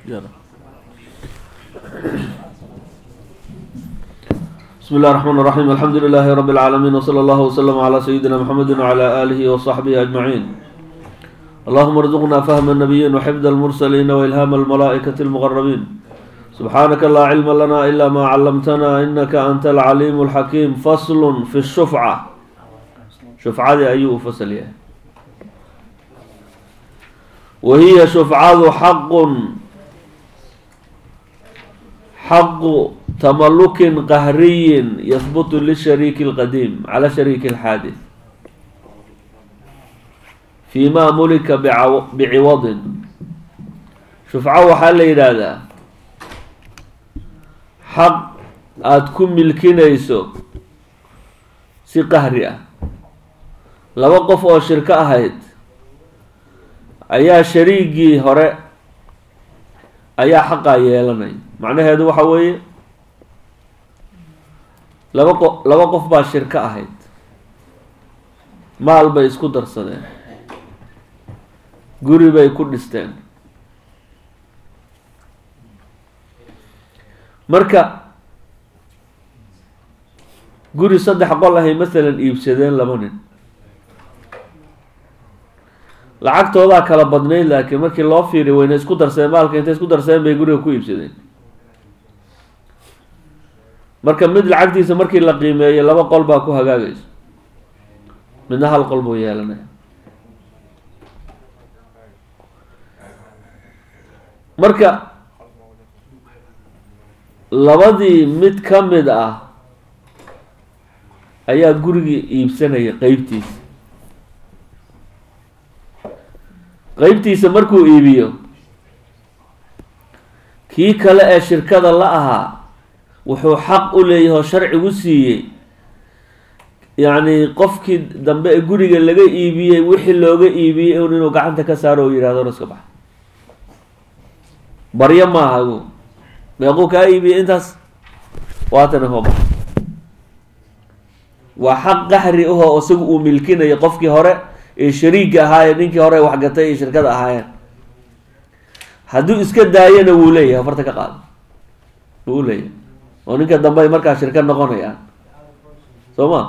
بسم الله الرحمن الرحيم الحمد لله رب العالمين وصلى الله وسلم على سيدنا محمد وعلى آله وصحبه أجمعين اللهم ارزقنا فهم النبيين وحفظ المرسلين وإلهام الملائكة المقربين سبحانك لا علم لنا إلا ما علمتنا إنك أنت العليم الحكيم فصل في الشفعة شفعة أيوه فصل يعني. وهي شفعة حق حق تملك قهري يثبت للشريك القديم على شريك الحادث فيما ملك بعو... بعوض شفعة وحال هذا xaq aada ku milkinayso si qahri ah laba qof oo shirko ahayd ayaa shariigii hore ayaa xaqaa yeelanay macnaheedu waxa weeye laba qo laba qof baa shirko ahayd maal bay isku darsadeen guri bay ku dhisteen marka guri saddex qol ahay masalan iibsadeen laba nin lacagtoodaa kala badnayd laakiin markii loo fiiriy wayna isku darsadeen maalka intay isku darsadeen bay guriga ku iibsadeen marka mid lacagtiisa markii la qiimeeyo laba qol baa ku hagaagayso midna hal qol buu yeelanaya marka labadii mid ka mid ah ayaa gurigii iibsanaya qeybtiisa qeybtiisa markuu iibiyo kii kale ee shirkada la ahaa wuxuu xaq u leeyahay oo sharcigu siiyey yacni qofkii dambe ee guriga laga iibiyey wixii looga iibiyey un inuu gacanta ka saaro oo yihahdo na iska bax baryo maaha gu meequu kaa iibiyey intaas waatana hooba waa xaq qaxri ahoo isagu uu milkinayo qofkii hore ee shariiga ahaaye ninkii hore waxgatay ee shirkada ahaayeen hadduu iska daayana wuu leeyahay farta ka qaado wuu leeyahay oo ninka dambe ay markaa shirka noqonayaan soo ma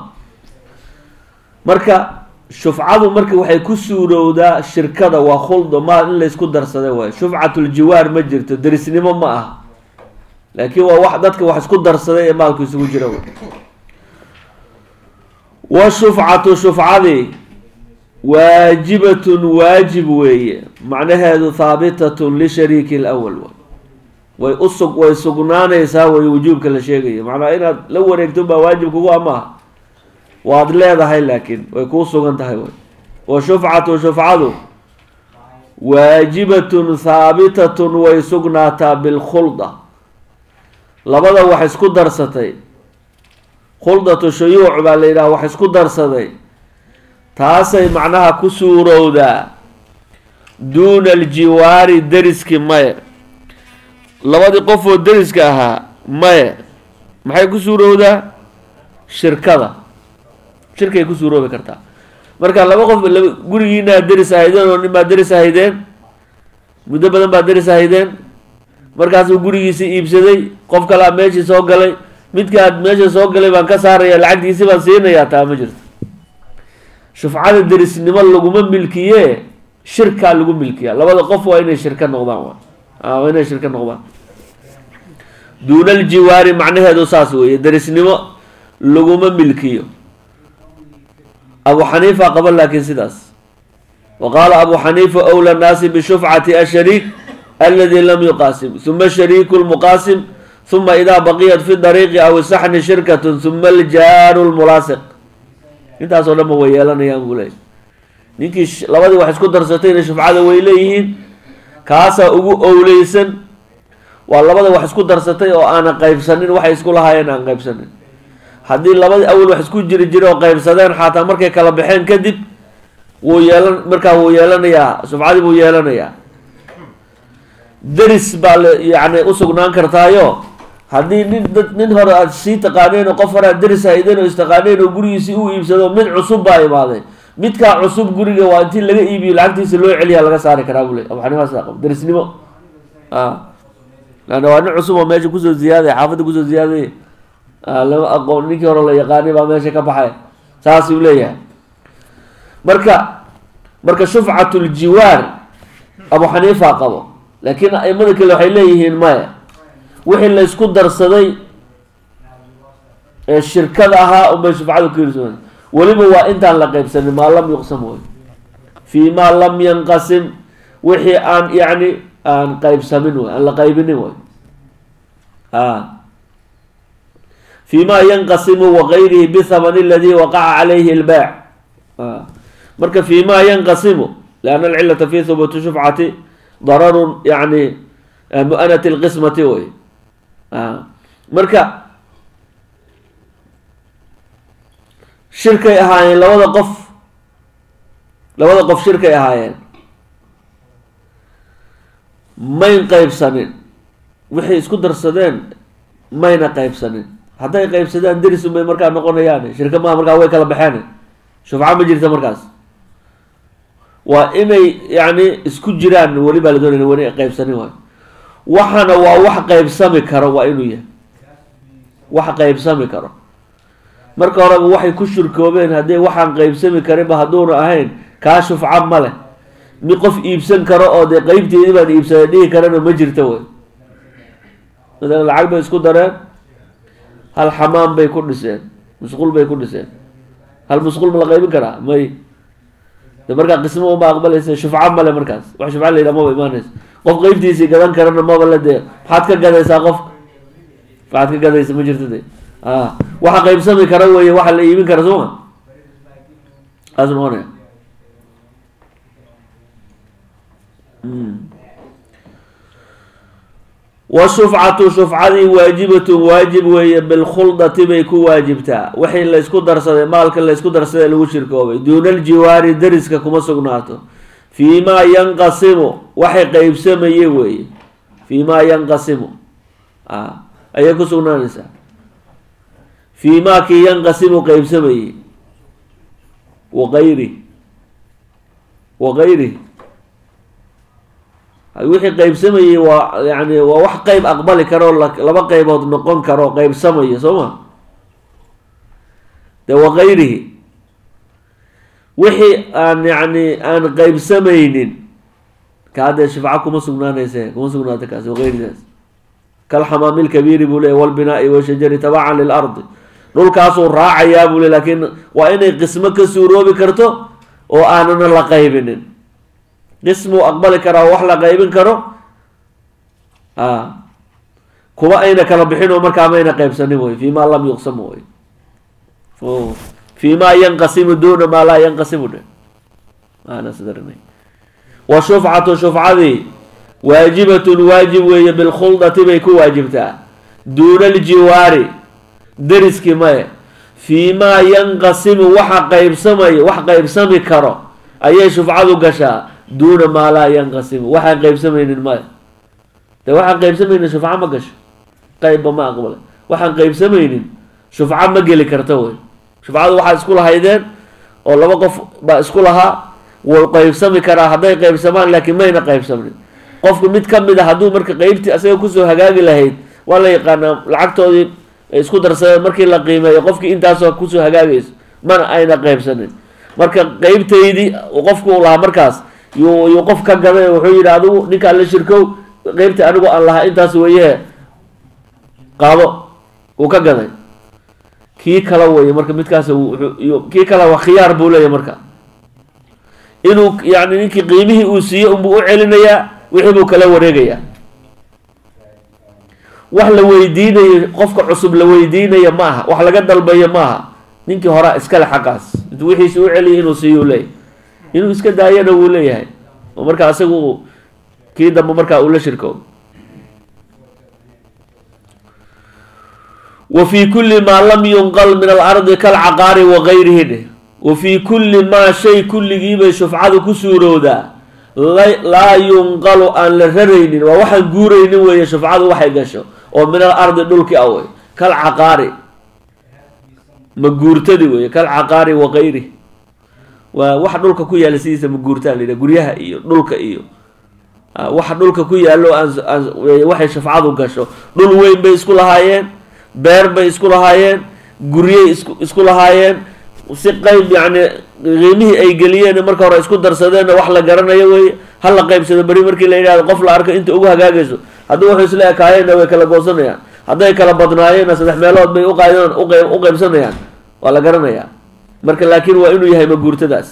marka shufcadu marka waxay ku suurowdaa shirkada waa khuldo maal in laysku darsada waay shufcatuljiwaar ma jirto derisnimo ma ah laakiin waa wax dadka wax isku darsaday ee maalku isugu jira wey washufcatu shufcadii waajibatun waajib weeye macnaheedu haabitatun lishariiki lawal way usug way sugnaanaysaa way wujuubka la sheegayo macnaa inaad la wareegto baa waajib kugu amaaha waad leedahay laakiin way kuu sugan tahay way wa shufcatu shufcadu waajibatun haabitatun way sugnaataa bilkhulda labada wax isku darsatay khuldatu shuyuuc baa la yidhaha wax isku darsaday taasay macnaha ku suurowdaa duuna aljiwaari deriski maye labadii qof oo deriska ahaa maye maxay ku suurowdaa shirkada shirkay ku suuroobi kartaa marka laba qof laba gurigiinaa deris ahaydeen oo nin baa deris ahaydeen muddo badan baa deris ahaydeen markaasuu gurigiisii iibsaday qof kalea meeshii soo galay midkaad meesha soo galay baan ka saaraya lacagtiisi baan siinayaa taa ma jirto shufcada derisnimo laguma milkiye shirkaa lagu milkiya labada qof waa inay shirka noqdaan waa inay shirka noqdaan duuna aljiwaari macnaheedu saas weeye derisnimo laguma milkiyo abu xaniifa qaba laakiin sidaas wa qaala abu xaniifa owla nnaasi bishufcati ashariik aladi lam yuqaasim huma shariiku lmuqaasim huma idaa baqiyat fi dariiqi aw saxni shirkatun huma aljaaru lmulaasiq intaasoo dhan ba way yeelanayaan buu leeyay ninkii labadii wax isku darsatayna shufcada way leeyihiin kaasaa ugu owleysan waa labada wax isku darsatay oo aanan qaybsanin waxay isku lahaayeen aan qaybsanin haddii labadii awal wax isku jiri jira oo qaybsadeen xataa markay kala baxeen kadib wuu yeelan markaa wuu yeelanayaa shufcadii buu yeelanayaa deris baa la yacni usugnaan kartaayo haddii nin dad nin hore aad sii taqaaneen oo qof hore aad deris haydeen oo istaqaaneen oo gurigiisii uu iibsado mid cusub baa imaaday midkaa cusub guriga waa intii laga iibiyo lacagtiisa loo celiyaa laga saari karaa buu le abu xaniifa sidaa qabo derisnimo lanna waa nin cusub oo meesha kusoo ziyaaday xaafadda kusoo ziyaaday lama aqoon ninkii hore la yaqaanay baa meesha ka baxay saasuu leeyahay marka marka shufcatu ljiwaar abu xaniifa qabo laakiin aimada kale waxay leeyihiin maya wixii la isku darsaday ee shirkada ahaa unbay shufcadu ka hirsoon weliba waa intaan la qeybsanin maa lam yuqsam way fii maa lam yanqasim wixii aan yacni aan qeybsamin way aan la qaybinin way a fii ma yanqasimu wagayrihi bithamani aladi waqaca calayhi lbaac marka fii ma yanqasimu lianna alcilata fi hubuuti shufcati dararun yani mu'anati lqismati way marka shirkay ahaayeen labada qof labada qof shirkay ahaayeen mayn qeybsanin wixay isku darsadeen mayna qeybsanin hadday qeybsadaan derisun bay markaa noqonayaan shirka maa markaa way kala baxeen shufco ma jirta markaas waa inay yani isku jiraan weli baa la doonaya weli qeybsanin waayo waxana waa wax qeybsami karo waa inuu yahay wax qeybsami karo marka horeba waxay ku shirkoobeen haddii waxaan qeybsami karinba hadduuna ahayn kaa shufca ma leh mi qof iibsan karo oo dee qeybteedii baan iibsaday dhihi karana ma jirta wey masalan lacag bay isku dareen hal xamaam bay ku dhiseen musqul bay ku dhiseen hal musqul ma la qaybin karaa may de markaa qismo uma aqbalaysa shufco male markaas wax shufco la yidhaha maba imaanaysa qof qeybtiisii gadan karana maba la dee maxaad ka gadaysaa qofka maxaad ka gadaysa ma jirto de a waxa qeybsami kara weye waxa la iibin kara soo ma saas noqonaya washufcatu shufcadii waajibatun waajib weeye bilkhuldati bay ku waajibtaa wixii laysku darsaday maalka laysku darsaday lagu shirkoobay duuna aljiwaari dariska kuma sugnaato fii maa yanqasimu waxay qeybsamaye weeye fii maa yanqasimu a ayay ku sugnaanaysaa fii maa kii yanqasimu qeybsamayey wagayri wagayri wixii qeybsamayey waa yani waa wax qeyb aqbali karo laba qeybood noqon karo qeybsamaya soo ma de wagayrihi wixii aan yani aan qeybsamaynin ka haddee shifco kuma sugnaanayse kuma sugnaata kaas wagayridaas kalxamaami lkabiiri buu leey walbinaai washajari tabacan lilardi dhulkaasuu raacayaa buu le lakin waa inay qismo ka suuroobi karto oo aanana la qaybinin qismuu aqbali karaa oo wax la qaybin karo a kuwa ayna kala bixin oo markaa mayna qaybsanin wey fi ma lam yuqsam wey fi ma yanqasimu duna maa laa yanqasimu dhe wa shufcatu shufcadii waajibatun waajib weeye bilkhuldati bay ku waajibtaa duuna aljiwaari deriski maye fii maa yanqasimu waxa qaybsamay wax qaybsami karo ayay shufcadu gashaa duuna maa laa yanqasimu waxaan qeybsamaynin maya de waxaan qeybsamaynin shufco ma gasho qeybba ma aqbala waxaan qeybsamaynin shufco ma geli karta wey shufcadu waxaad isku lahaydeen oo laba qof baa isku lahaa wuu qeybsami karaa hadday qeybsamaan laakiin mayna qeybsamnin qofku mid ka mid a hadduu marka qeybtii asaga kusoo hagaagi lahayd waa la yaqaanaa lacagtoodii isku darsadeen markii la qiimeeyo qofkii intaasoo kusoo hagaagayso mana ayna qeybsanin marka qeybtaydii qofku uu lahaa markaas yuu yuu qof ka gaday wuxuu yidhi adigu ninkaan la shirkow qeybtii anigu aan lahaa intaas weeye qaado uu ka gaday kii kala weye marka midkaas kii kale waa khiyaar buu leeyahy marka inuu yani ninkii qiimihii uu siiyey unbuu u celinayaa wixii buu kala wareegayaa wax la weydiinayo qofka cusub la weydiinaya ma aha wax laga dalbayo ma aha ninkii horaa iskale xaqaas intuu wixiisi u celiyay inuu siiyo leeyahy inuu iska daayana wuu leeyahay oo markaa isagu kii dambe markaa uu la shirkoobo wa fii kulli maa lam yunqal min alardi kalcaqaari wagayrihi dheh wa fii kulli maa shay kulligiibay shufcadu ku suurowdaa laa yunqalu aan la raraynin waa waxaan guuraynin weeye shufcadu waxay gasho oo min al ardi dhulki awey kalcaqaari ma guurtadi weeye kalcaqaari wagayrihi waa wax dhulka ku yaala sidiisa ma guurtaa la yidhaha guryaha iyo dhulka iyo waxa dhulka ku yaallo waxay shafcadu gasho dhul weyn bay isku lahaayeen beer bay isku lahaayeen guryey isku isku lahaayeen si qeyb yacni qiimihii ay geliyeen marka hore isku darsadeenna wax la garanayo wey ha la qeybsado beri markii la yidhahdo qof la arko inta ugu hagaagayso haddii wuxuu isla ekaayeenna way kala goosanayaan hadday kala badnaayeenna saddex meelood bay uqaydaan u qeybsanayaan waa la garanayaa marka laakiin waa inuu yahay maguurtadaas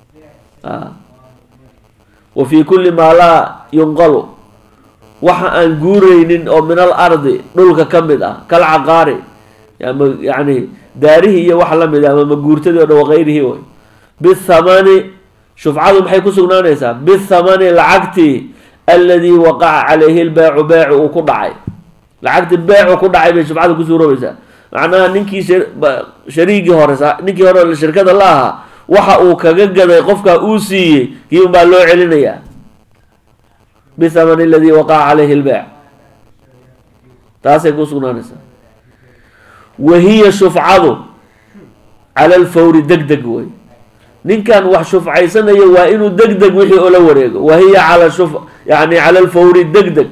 wa fii kulli maa laa yunqalu waxa aan guureynin oo min al ardi dhulka ka mid ah kal caqaari yani daarihii iyo wax lamid ah ama maguurtadii o dhan waqayrihii way bithamani shufcadu maxay ku sugnaanaysaa bithamani lacagtii alladii waqaca calayhi lbeecu beecu uu ku dhacay lacagtii beecu ku dhacay bay shufcada ku suuroobaysaa macnaha ninkii shariigii hore ninkii hore shirkada la ahaa waxa uu kaga gaday qofkaa uu siiyey kii un baa loo celinayaa bithamani aladii waqaca calayhi lbeec taasay ku sugnaanaysaa wahiya shufcadu cala alfawri deg deg wey ninkan wax shufcaysanayo waa inuu deg deg wixii oo la wareego wahiya cala shuf yani cala alfawri deg deg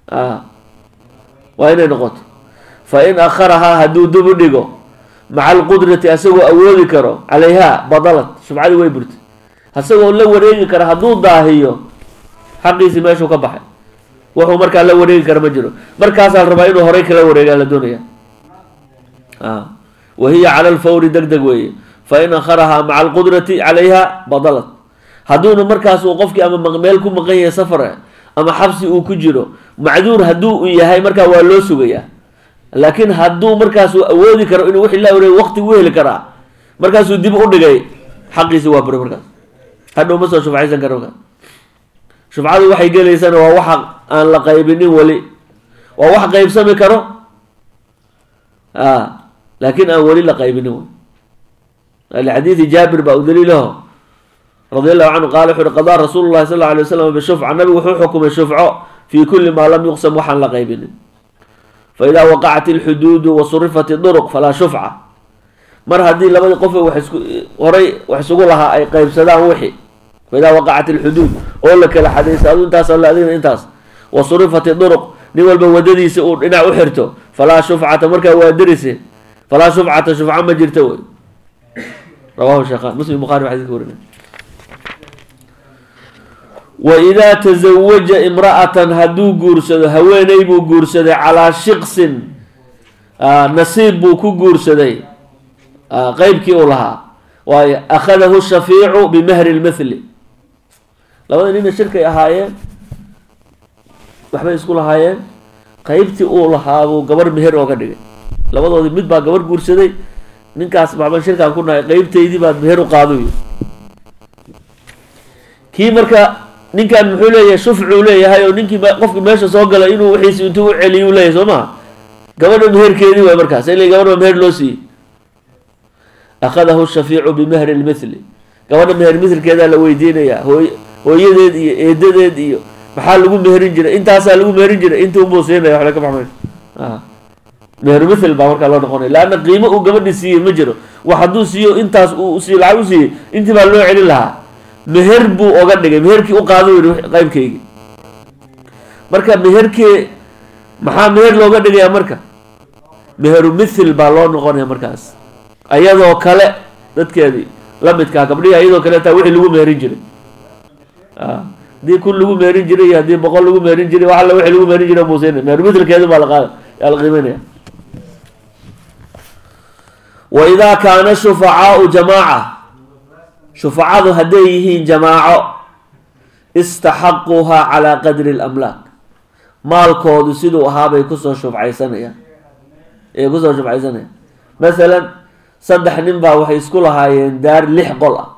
waa inay noqoto fa in akharahaa hadduu dib u dhigo maca alqudrati asagoo awoodi karo calayha badalad shufcadii way burtay asagoo la wareegi kara hadduu daahiyo xaqiisii meeshuu ka baxay wuxuu markaa la wareegi kara ma jiro markaasaa la rabaa inuu horay kala wareegaa la doonaya wahiya cala alfawri deg deg weeye fa in akharahaa maca alqudrati calayha badalad hadduuna markaas uu qofkii ama meel ku maqan yahay safar ama xabsi uu ku jiro macduur hadduu u yahay markaa waa loo sugayaa laakiin hadduu markaasuu awoodi karo inuu wixii la wareeg waqti u heli karaa markaasuu dib u dhigay xaqiisi waa buri markaas hadhow ma soo shufcaysan karo markaas shufcadu waxay gelaysana waa waxa aan la qaybinin weli waa wax qaybsami karo laakiin aan weli la qaybinin lixadiidi jaabir baa u daliilaho radi allahu canhu qaala wuxu uhi qadaa rasuulu llahi sal lla alay waslam bishufca nabigu wuxuu xukumay shufco fii kulli maa lam yuqsam waxaan la qaybinin faidaa waqacat ilxuduudu wa surifat iduruq falaa shufca mar haddii labadii qof wax isku horay wax isugu lahaa ay qaybsadaan wixii faidaa waqacat ilxuduud oo la kala xadaysa adu intaas alle adigna intaas wa surifat iduruq nin walba wadadiisa uu dhinac u xirto falaa shufcata markaa waa darise falaa shufcata shufca ma jirto wey rawahu sheekhan muslim bukhari ba xadidka warinay waidaa tazawaja imra'atan hadduu guursado haweeney buu guursaday calaa shiqsin nasiib buu ku guursaday qeybkii uu lahaa waayo akhadahu shafiicu bimahri lmithli labada nina shirkay ahaayeen waxbay isku lahaayeen qeybtii uu lahaabuu gabar meher ooga dhigay labadoodii mid baa gabar guursaday ninkaas maxban shirkaan ku nahay qeybtaydii baad meher u qaaduy kii marka ninkan muxuu leeyahay shufcuu leeyahay oo ninkii qofki meesha soo gala inuu wixiisi intuu u celiy u leeyahay soo maha gabadha meherkeedii waay markaas ila gabadh baa meher loo siiyey akhadahu shafiicu bimahri lmithli gabadha meher mithlkeedaa la weydiinayaa hooy hooyadeed iyo eedadeed iyo maxaa lagu meherin jiray intaasaa lagu meherin jiray intii unbuu siinaya waxla ka baxmay meher mithl baa markaa loo noqonaya leanna qiimo uu gabadhi siiyey ma jiro wax hadduu siiyo intaas uu si lacag u siiyey intii baa loo celin lahaa meher buu oga dhigay meherkii u qaado yidhi qeybkaygi marka meherkee maxaa meher looga dhigayaa marka meheru mithil baa loo noqonaya markaas ayadoo kale dadkeedii lamidkaa gabdhihi ayadoo kale taa wixii lagu meherin jiray haddii kun lagu meherin jiray iyo haddii boqol lagu meherin jiray wax alla wixii lagu meherin jiray muusiina meheru mithlkeedu baa la qaada yaa la qiimeynaya wa idaa kaana shufacaau jamaaca shufacadu hadday yihiin jamaaco istaxaquuhaa calaa qadri lamlaak maalkoodu siduu ahaabay kusoo shufcaysanayaan ay kusoo shufcaysanayaan masalan saddex nin baa waxay isku lahaayeen daar lix qol ah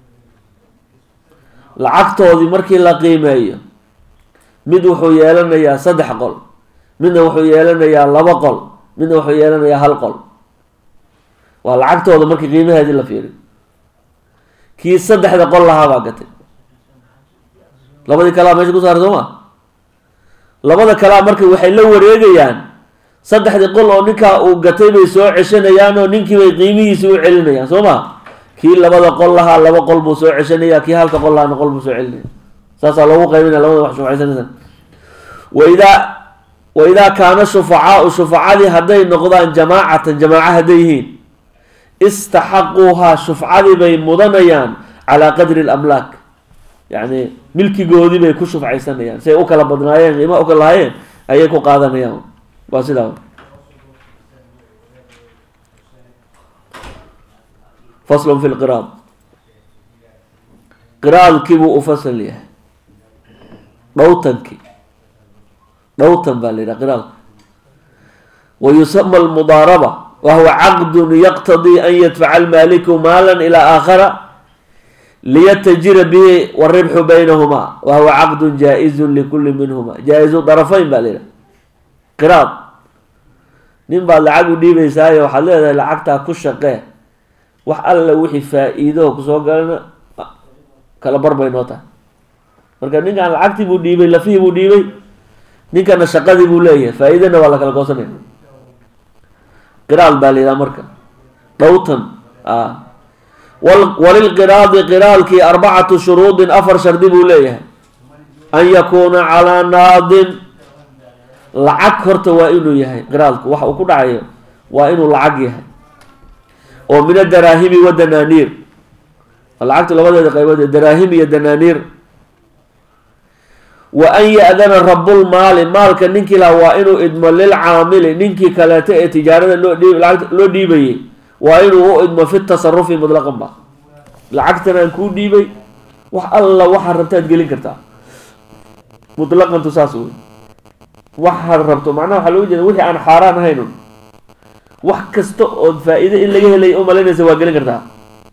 lacagtoodii markii la qiimeeyo mid wuxuu yeelanayaa saddex qol midna wuxuu yeelanayaa laba qol midna wuxuu yeelanayaa hal qol waa lacagtooda markii qiimaheedii la fiiriyo kii saddexda qol lahaa baa gatay labadii kalea meesha ku saaray soo ma labada kalea marka waxay la wareegayaan saddexdii qol oo ninkaa uu gatay bay soo ceshanayaan oo ninkii bay qiimihiisi u celinayaan soo ma kii labada qol lahaa laba qol buu soo ceshanaya kii halka qol lahaana qol buu soo celinaya saasaa loogu qaybinaya labada wax shufcaysanaysa waidaa waidaa kaana shufacaau shufacadii hadday noqdaan jamaacatan jamaaca hadday yihiin istaxaquuhaa shufcadii bay mudanayaan calaa qadri lamlaak yacni milkigoodii bay ku shufcaysanayaan siay u kala badnaayeen qiima u kala lahaayeen ayay ku qaadanayaan waa sidaa faslun fi lqiraad qiraadkii buu u fasal yahay dhowtankii dhowtan baa la yidhaha qiraadka wa yusama almudaaraba wa huwa caqdun yaqtadii an yadfaca almaaliku maala ilaa aakhara liyatajira bihi waribxu baynahumaa wa huwa caqdun jaa-izun likuli minhuma jaa-izu darafayn baa la yidhaha qiraad nin baad lacag u dhiibaysaayo waxaad leedahay lacagtaa ku shaqee wax alla wixii faa-iido kusoo galana kala bar bay noo tahay marka ninkan lacagtii buu dhiibay lafihii buu dhiibay ninkana shaqadii buu leeyahay faa-iidana waa la kala goosanaya qiraal baa la yidhaha marka dhowtan a walilqiraadi qiraalkii arbacatu shuruudin afar shardi buu leeyahay an yakuuna calaa naadin lacag horta waa inuu yahay qiraalku waxa uu ku dhacayo waa inuu lacag yahay oo min adaraahimi wa danaaniir lacagtu labadeeda qaybood daraahim iyo danaaniir wa an ya-dana rabulmaali maalka ninkii laha waa inuu idmo lilcaamili ninkii kaleeto ee tijaarada loo dhiib lacagta loo dhiibayay waa inuu u idmo fi tasarufi mutlaqan ba lacagtan aan kuu dhiibay wax alla waxaad rabtaad gelin kartaa mutlaqantu saas wey waxaad rabto macnaha waxaa looga jeeda wixii aan xaaraan ahaynun wax kasta ood faa-iide in laga helay u malaynaysa waa gelin kartaa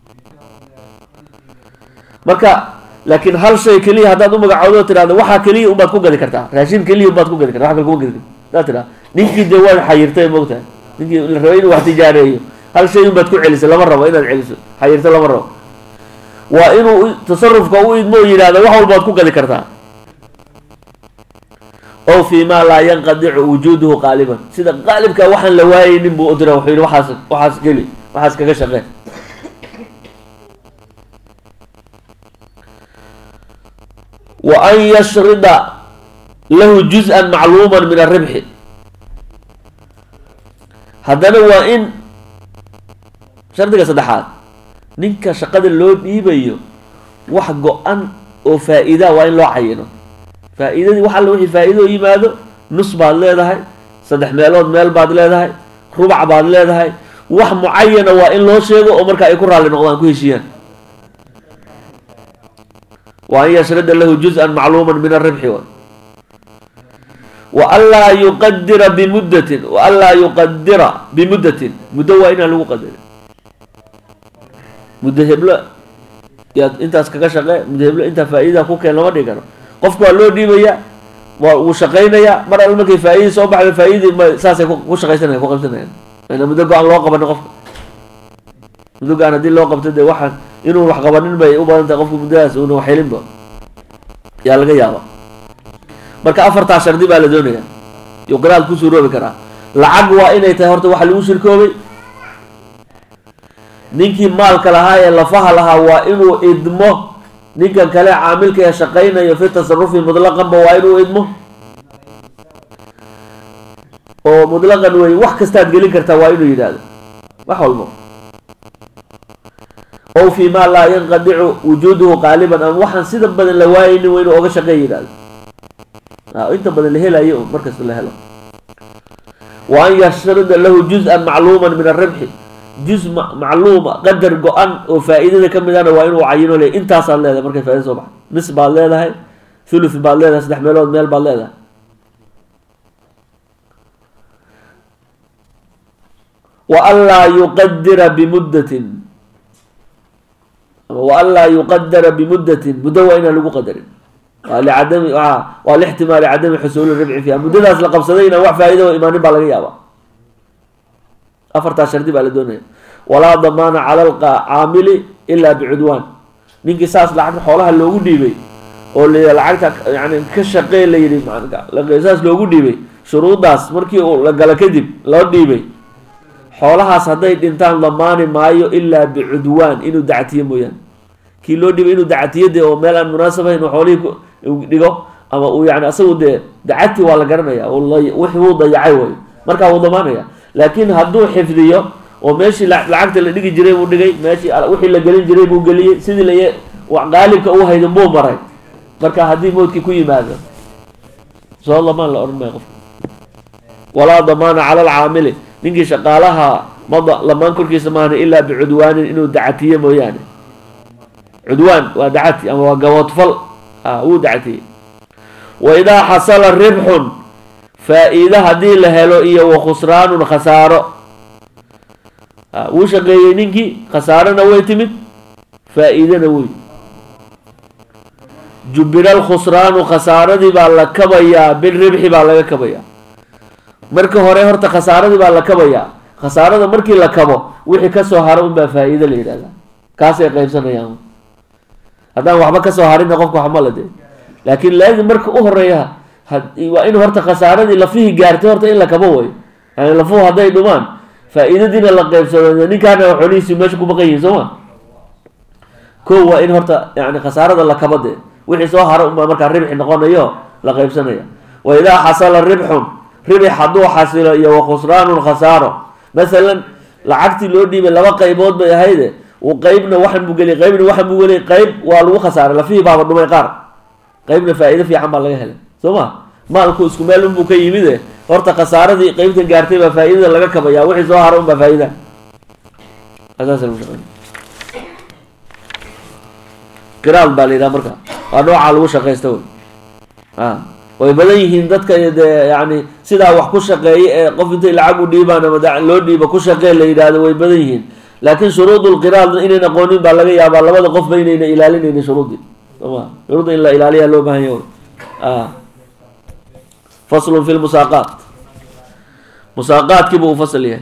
marka laakiin hal shay keliya haddaad u magacoodo tirahdo waxaa keliya unbaad ku gadi kartaa raashin keliya unbaad ku gadi karta wax kale kuma gadi karta hadaad tiraa ninkii dee waad xayirtay moogtahay ninkii la rabay inuu wax tijaareeyo hal shay unbaad ku celisay lama rabo inaad celiso xayirto lama rabo waa inuu tasarufka u idmo o yidhahdo wax walbaad ku gadi kartaa o fi ma laa yanqadicu wujuuduhu qaaliban sida qaalibka waxaan la waayeynin buu udira wuxuu yihi waxaas waxaas geli waxaas kaga shaqee wa an yashrida lahu juz-an macluuman min aribxi haddana waa in shardiga saddexaad ninka shaqada loo dhiibayo wax go-an oo faa-iida waa in loo cayino faa-iidadii wax alla wixii faa-iido yimaado nus baad leedahay saddex meelood meel baad leedahay rubac baad leedahay wax mucayana waa in loo sheego oo markaa ay ku raalli noqdaan ku heshiiyaan wa an yashrida lahu juz-an macluuman min aribxi wa anlaa yuqadira bimuddatin wa anlaa yuqadira bimuddatin muddo waa inaan lagu qadarin muddo heblo yaad intaas kaga shaqee muddo heblo intaa faa-iida ku keen lama dhigi karo qofku waa loo dhiibaya waa wuu shaqaynayaa mar alle markay faa-idii soo baxda faa-idii ma saasay ku shaqaysanaya ku qabsanayaan ana muddo go-aan loo qabano qofka muddo go-aan haddii loo qabto dee waxaan inuu wax qabanin bay u badan tahay qofku muddadaas una wax helinba yaa laga yaaba marka afartaa shardi baa la doonaya yuu qiraad ku suuroobi karaa lacag waa inay tahay horta waxa lagu shirkoobay ninkii maalka lahaa ee lafaha lahaa waa inuu idmo ninkan kale caamilka ee shaqaynayo fi tasarufi mutlaqanba waa inuu idmo oo mutlaqan wey wax kastaad gelin kartaa waa inuu yidhaahdo wax walbo ow fi ma laa yanqadicu wujuuduhu qaaliban ama waxaan sida badan la waayeynin waa inuu oga shaqeey yidhahdo inta badan la helayo markasta la helo wa an yashrida lahu juz-an macluuman min aribxi juz macluuma qadar go-an oo faa-iidada ka mid ana waa inuu cayino le intaasaad leedahay markay faa-ida soo baxdo nis baad leedahay thuluth baad leedahay saddex meelood meel baad leedahay wa anlaa yuqadira bimuddatin wa anlaa yuqadara bimuddatin muddo waa inaan lagu qadarin waa licadami waa lixtimaali cadami xusuuli ribci fiiha muddadaas la qabsaday inaan wax faa-ida o imaanin baa laga yaaba afartaas shardi baa la doonaya walaa damaana cala alcaamili ilaa bicudwaan ninkii saas lacagta xoolaha loogu dhiibay oo la lacagta yani ka shaqee la yihi saas loogu dhiibay shuruuddaas markii uu la galo kadib loo dhiibay xoolahaas hadday dhintaan damaani maayo ilaa bicudwaan inuu dactiyo mooyaane kii loo dhiibay inuu dactiyo de oo meel aan munaasab ahayn oo xoolihii dhigo ama uu yani asagu dee dacadtii waa la garanaya wixii wuu dayacay way markaa wuu damaanaya laakiin hadduu xifdiyo oo meeshii lacagta la dhigi jiray buu dhigay meeshii wixii la gelin jiray buu geliyey sidii la qaalibka u haydan buu maray marka haddii mowdkii ku yimaado soo damaan la odhan maya qofka walaa damaana cala alcaamili ninkii shaqaalaha mada lamaan korkiisa maahan ilaa bicudwaanin inuu dacatiye mooyaane cudwaan waa dacati ama waa gaboodfal wuu dacatiyey wa idaa xasala ribxun faa-iide haddii la helo iyo wa khusraanun khasaaro wuu shaqeeyey ninkii khasaarona way timid faa-iidena wey jubira alkhusraanu khasaaradii baa la kabayaa bilribxi baa laga kabayaa marka hore horta khasaaradii baa la kabayaa khasaarada markii la kabo wixii kasoo haro unbaa faa-iide la yidhahdaa kaasay qaybsanayaan haddaan waxba kasoo harina qofka waxma la dee laakiin laazim marka u horeeya waa in horta khasaaradii lafihii gaartay horta in la kabo way yani lafuhu hadday dhumaan faa-iidadiina la qaybsado ninkaana xoolihiisi meesha ku baqan yihin soo ma ko waa in horta yani khasaarada la kabo dee wixii soo haro unbaa markaa ribxi noqonayo la qaybsanaya wa idaa xasala ribxun ribix hadduu xasilo iyo wa khusraanun khasaaro masalan lacagtii loo dhiibay laba qaybood bay ahayde uu qeybna waxan buu geliyay qeybna waxan buu geliyay qeyb waa lagu khasaaray lafihii baaba dhumay qaar qeybna faa-iide fiican baa laga helay soo ma maalku isku meel unbuu ka yimide horta khasaaradii qeybta gaartay baa faa-iidada laga kabaya wixii soo haro unbaa faa-iida qiraal baa la yidhaha marka waa noocaa lagu shaqaysta wey a way badan yihiin dadka dee yani sidaa wax ku shaqeeya ee qof intay lacag u dhiibaan ama loo dhiiba ku shaqee la yidhaahdo way badan yihiin laakiin shuruudulqiraal inayn aqoonin baa laga yaabaa labada qofba inayna ilaalinaynin shuruudii soma shuruudda in la ilaaliyaa loo baahan yahy a faslun fi lmusaaqaat musaaqaadkiibu uu fasl yahay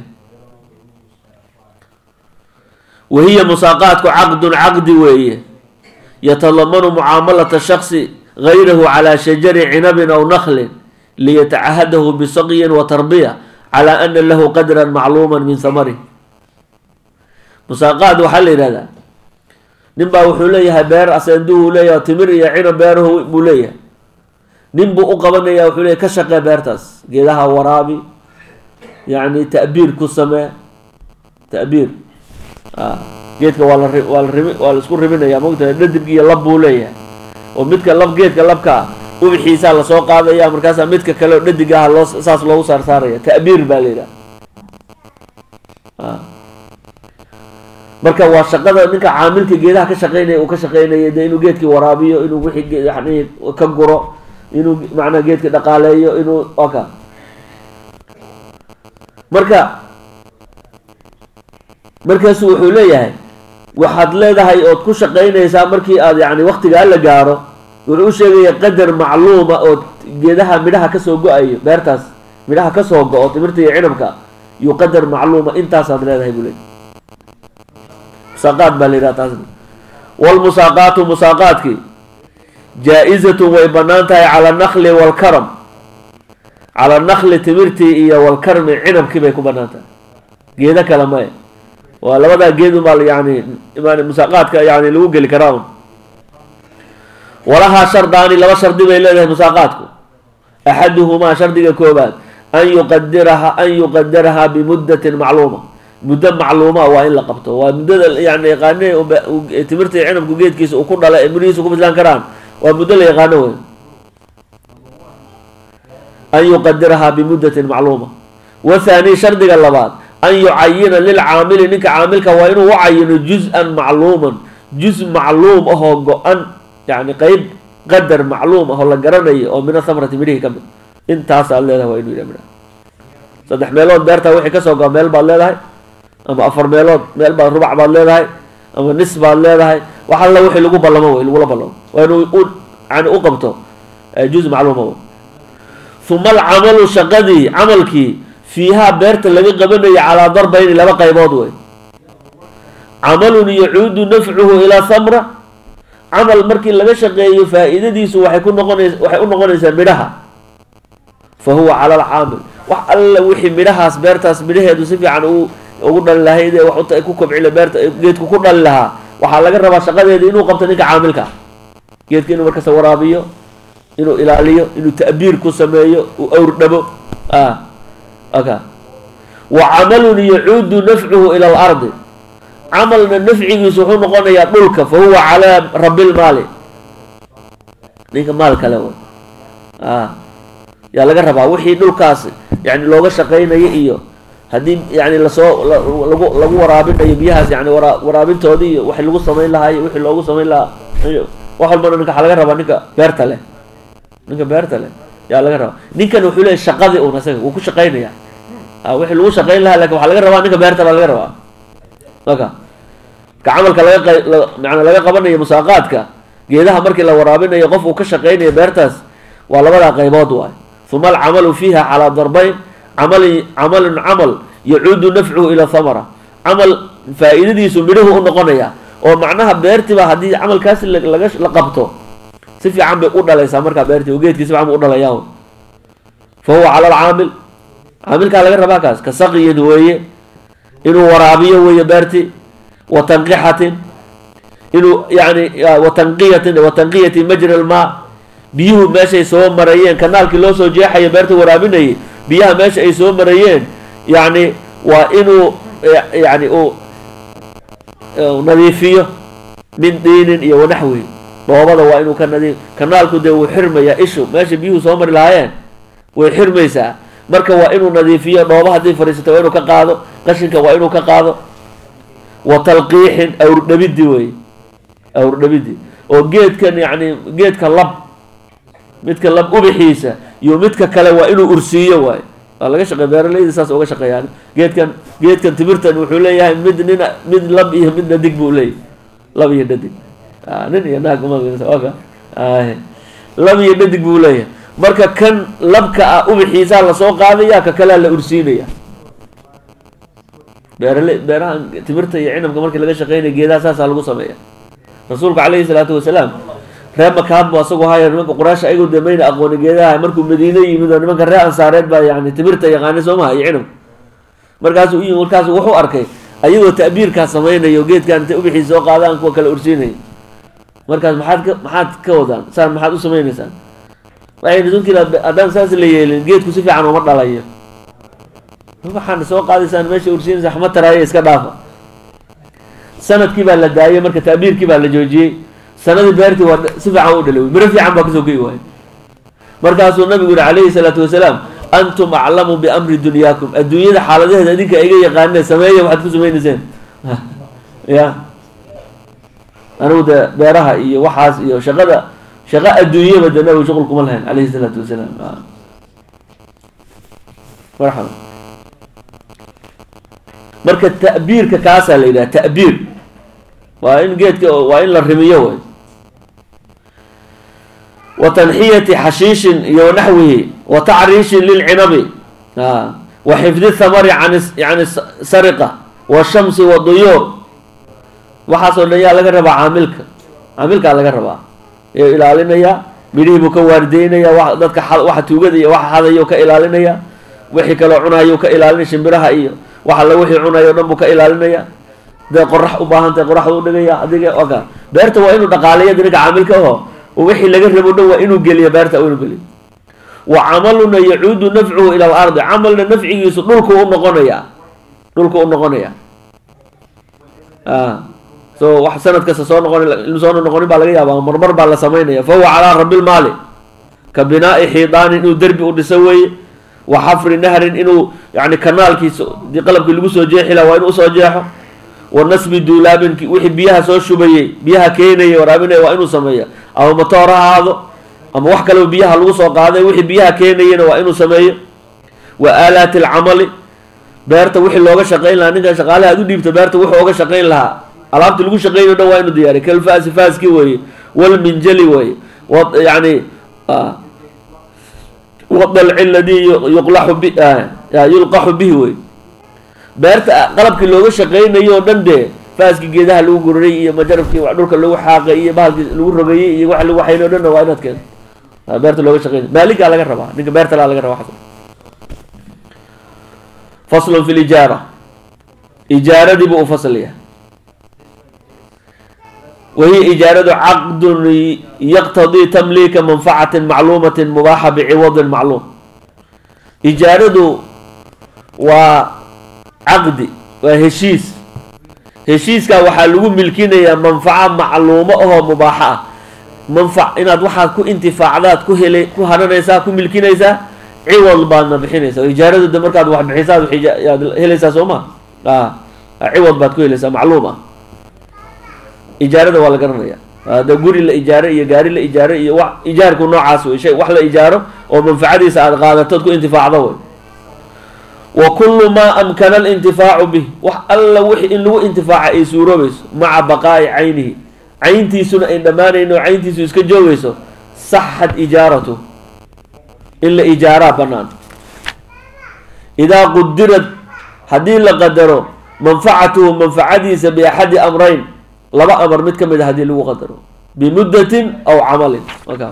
wahiya musaaqaatku caqdun caqdi weeye yatalamanu mucaamalata shaksi gayrahu calaa shajari cinabin aw naklin liyatacahadahu bisaqyin wa tarbiya calaa ana lahu qadran macluuma min hamarih musaaqaad waxaa la yidhahdaa nin baa wuxuu leeyahay beer asenduhu leeyahay timir iyo cinab beerahu buu leeyahay nin buu u qabanaya wuxuu leeyahy ka shaqee beertaas geedaha waraabi yacni ta'biir ku samee ta'biir geedka waa la waa la ribi waa la isku ribinaya mogtahay dhadig iyo lab buu leeyahay oo midka lab geedka labka ah ubixiisaa lasoo qaadaya markaasaa midka kale oo dhadig ah loo saas loogu saar saaraya ta'biir baa la yidhaha marka waa shaqada ninka caamilka geedaha ka shaqeynaya uu ka shaqeynaya de inuu geedkii waraabiyo inuu wixii yani ka guro inuu macnaha geedka dhaqaaleeyo inuu oka marka markaasu wuxuu leeyahay waxaad leedahay ood ku shaqeynaysaa markii aad yani waktigaa la gaaro wuxuu u sheegaya qadar macluuma oo geedaha midhaha kasoo go-ayo beertaas midhaha kasoo go-o timirta iyo cinabka iyo qadar macluuma intaasaad leedahay buu leeyahy musaaqaad baa la yidhaha taasna walmusaaqaatu musaaqaadkii jaa-izatun way bannaan tahay cala anakli waalkaram cala nakli timirtii iyo walkarmi cinabkii bay ku bannaan tahay geedo kale maya waa labadaa geed unbaa yani musaaqaadka yani lagu geli karaa un walahaa shardaani laba shardi bay leedahay musaaqaadku axaduhumaa shardiga koobaad an yuqadiraha an yuqadirahaa bimuddatin macluuma muddo macluuma waa in la qabto waa muddada yani yaqaane timirta iyo cinabku geedkiisa uu ku dhala ee mirihiisa ku bislaan karaan waa muddo la yaqaano wey an yuqadirahaa bimuddatin macluuma wathaani shardiga labaad an yucayina lilcaamili ninka caamilka waa inuu u cayino juz-an macluuman juz macluum ahoo go-an yani qeyb qadar macluum ahoo la garanayo oo mina thamrati midhihii ka mid intaasaad leedahay waa inu yidha midha saddex meelood beertaa wixii kasoo go-a meel baad leedahay ama afar meelood meel baad rubac baad leedahay ama nis baad leedahay wax alla wixii lagu ballamo wey lagula ballamo waa inuu u yani u qabto juz macluuma wey uma alcamalu shaqadii camalkii fiihaa beerta laga qabanayo calaa darbayni laba qaybood wey camalun yacuudu nafcuhu ilaa thamra camal markii laga shaqeeyo faa-iidadiisu waxay ku noqonays waxay u noqonaysaa midhaha fa huwa cala alcaamil wax alla wixii midhahaas beertaas midhaheedu si fiican u ugu dhali lahayd ee wax ku kobcila beerta geedku ku dhali lahaa waxaa laga rabaa shaqadeeda inuu qabto ninka caamilka ah geedka inuu markasta waraabiyo inuu ilaaliyo inuu ta'biir ku sameeyo uu awrdhabo a aka wa camalun yacuudu nafcuhu ila alardi camalna nafcigiisu wuxuu noqonayaa dhulka fa huwa calaa rabilmaali ninka maal kale w a yaa laga rabaa wixii dhulkaas yani looga shaqaynayo iyo haddii yani lasoo lagu lagu waraabinayo biyahaas yani wara waraabintoodii iyo wax lagu samayn lahaa iyo wixii loogu samayn lahaa wax walbana ninka waxaa laga rabaa ninka beerta leh ninka beerta leh yaa laga rabaa ninkan wuxuu leeyahy shaqadii un asaga wuu ku shaqaynaya a wixii lagu shaqayn lahaa lakin waxaa laga rabaa ninka beerta baa laga rabaa maka ka camalka laga qa maana laga qabanayo musaaqaadka geedaha markii la waraabinayo qof uu ka shaqaynayo beertaas waa labadaa qaybood waay uma alcamalu fiiha calaa darbayn camalin camalun camal yacuudu nafcuhu ila thamara camal faa-iidadiisu midhuhu u noqonaya oo macnaha beertiba haddii camalkaasi laga la qabto si fiican bay u dhalaysaa markaa beertii oo geedkii si fiican bu u dhalayaan fa huwa cala alcaamil caamilkaa laga rabaa kaas ka saqiyin weeye inuu waraabiyo weeye beerti wa tanqixatin inuu yani wa tanqiyatin wa tanqiyati majra almaa biyuhu meeshay soo marayeen kanaalkii loo soo jeexayo beerta waraabinayay biyaha meesha ay soo marayeen yani waa inuu yani uu nadiifiyo min diinin iyo wanaxwi dhoobada waa inuu ka nadiif kanaalku dee wuu xirmayaa ishu meesha biyuhu soo mari lahaayeen way xirmaysaa marka waa inuu nadiifiyo dhooba haddii fadhiisato waa inuu ka qaado qashinka waa inuu ka qaado wa talqiixin awrdhabidi wey awrdhabidi oo geedkan yani geedka lab midka lab ubixiisa iyo midka kale waa inuu ursiiyo waay waa laga shaqeey beeralayda saas uga shaqeeyaan geedkan geedkan timirtan wuxuu leeyahay mid nin mid lab iyo mid dhadig buu leeyahy lab iyo dhadig nin iyo naag umaka lab iyo dhadig buu leeyahay marka kan labka ah ubixiisaa lasoo qaadaya ka kalea la ursiinaya beerala beeraha timirta iyo cinabka markii laga shaqeynaya geedaha saasaa lagu sameeya rasuulku calayhi salaatu wasalaam reer makaad bu asagoo haya nimanka quraash ayagoo dee mayna aqooni geedaha markuu madiine yimid oo nimanka reer ansaareed baa yani timirta yaqaanay soo maha iyo cinabka markaasuu u yimi markaasu wuxuu arkay ayagoo ta'biirkaa samaynayo geedkan intay ubixiisa soo qaadaan kuwa kale ursiinaya markaas maxaad ka maxaad ka wadaan saan maxaad u samaynaysaan waxay rasuulkiila haddaan saas la yeelin geedku si fiican uma dhalayo waxaan soo qaadaysaan meesha ursiinaysa xma taraaye iska dhaafa sanadkii baa la daayey marka ta'biirkii baa la joojiyey sanadii beertii waa si fiican u dhalay miro fiican baa kasoo gei waayo markaasuu nabigu yihi calayhi salaatu wasalaam antum aclamu biamri dunyaakum adduunyada xaaladaheeda idinka iga yaqaaneen sameeya waxaad ku samaynayseen ya anigu dee beeraha iyo waxaas iyo shaqada shaqo adduunyaba dee nabigu shuqul kuma lahayn calayhi salaatu wasalaam marxaba marka ta'biirka kaasaa la yidhaha ta'biir waa in geedka waa in la rimiyo way wa tanxiyati xashiishin iyo naxwihi wa tacriishin lilcinabi wa xifdi thamari an yani sariqa washamsi waduyuur waxaasoo dhan yaa laga rabaa caamilka caamilkaa laga rabaa ee ilaalinaya midhihii buu ka waardeynaya wa dadka waxa tuugada iyo waxa hadayo ka ilaalinaya wixii kaloo cunayo ka ilaalinaya shimbiraha iyo wax alla wixii cunayo o dhan buu ka ilaalinaya dee qorax u baahan tahay qoraxdu udhigaya adiga oka beerta waa inuu dhaqaaleeyo ninka caamilka aho wixii laga rabo dhan waa inuu geliyo beerta inuu geliyo wa camaluna yacuudu nafcuhu ila alardi camalna nafcigiisu dhulku u noqonaya dhulku u noqonaya so wax sanad kasta soo noqon soona noqonin baa laga yaaba marmar baa la samaynaya fa huwa calaa rabi lmaali ka binaa'i xiidaanin inuu derbi u dhiso weeye wa xafri nahrin inuu yani kanaalkiisa dii qalabkii lagu soo jeexi laha waa inuu usoo jeexo wa nasbi duulaabin wixii biyaha soo shubayey biyaha keenaya waraabinaya waa inuu sameeya ama matoor ha ahaado ama wax kaleba biyaha lagu soo qaaday wixii biyaha keenayana waa inuu sameeyo wa aalaati alcamali beerta wixii looga shaqayn lahaa ninkan shaqaalaha ad u dhiibta beerta wuxuu oga shaqayn lahaa alaabta lagu shaqeynay o dhan waa inuu diyaariy kalfaasi faaski weeye walminjali weeye yani wadalci ladii yuqlaxu bi yulqaxu bihi wey beerta qalabkii looga shaqeynayo o dhan dee faaskii geedaha lagu guraray iyo majarabkii dhulka lagu xaaqay iyo bahalkii lagu rogayey iyo waxa lagu xaynay o dhanna waa inaad keento beerta looga shaqeynay maaligaa laga rabaa ninka beerta laa laga rabaa faslun fi lijaara ijaaradii buu u faslaya wahiya ijaaradu caqdun yaqtadii tamliika manfacatin macluumatin mubaaxa biciwadin macluum ijaaradu waa caqdi waa heshiis heshiiskaa waxaa lagu milkinayaa manfaco macluumo ahoo mubaaxo ah manfac inaad waxaad ku intifaacdaad ku hele ku haranaysaa ku milkinaysaa ciwad baadna bixinaysaa ijaaradu de markaad wax bixisaad waad helaysaa soo ma a ciwad baad ku helaysaa macluum ah ijaarada waa la garanaya de guri la ijaaro iyo gaari la ijaaro iyo wa ijaarku noocaas wey shay wax la ijaaro oo manfacadiisa aada qaadatood ku intifaacdo wey wa kullu maa amkana alintifaacu bih wax alla wixi in lagu intifaaca ay suuroobayso maca baqaa'i caynihi cayntiisuna ay dhammaanayn oo cayntiisu iska joogayso saxat ijaaratu in la ijaaraa bannaan idaa qudirad haddii la qadaro manfacatuhu manfacadiisa biaxadi amrayn laba amar mid ka mid a haddii lagu qadaro bimuddatin aw camalin markaa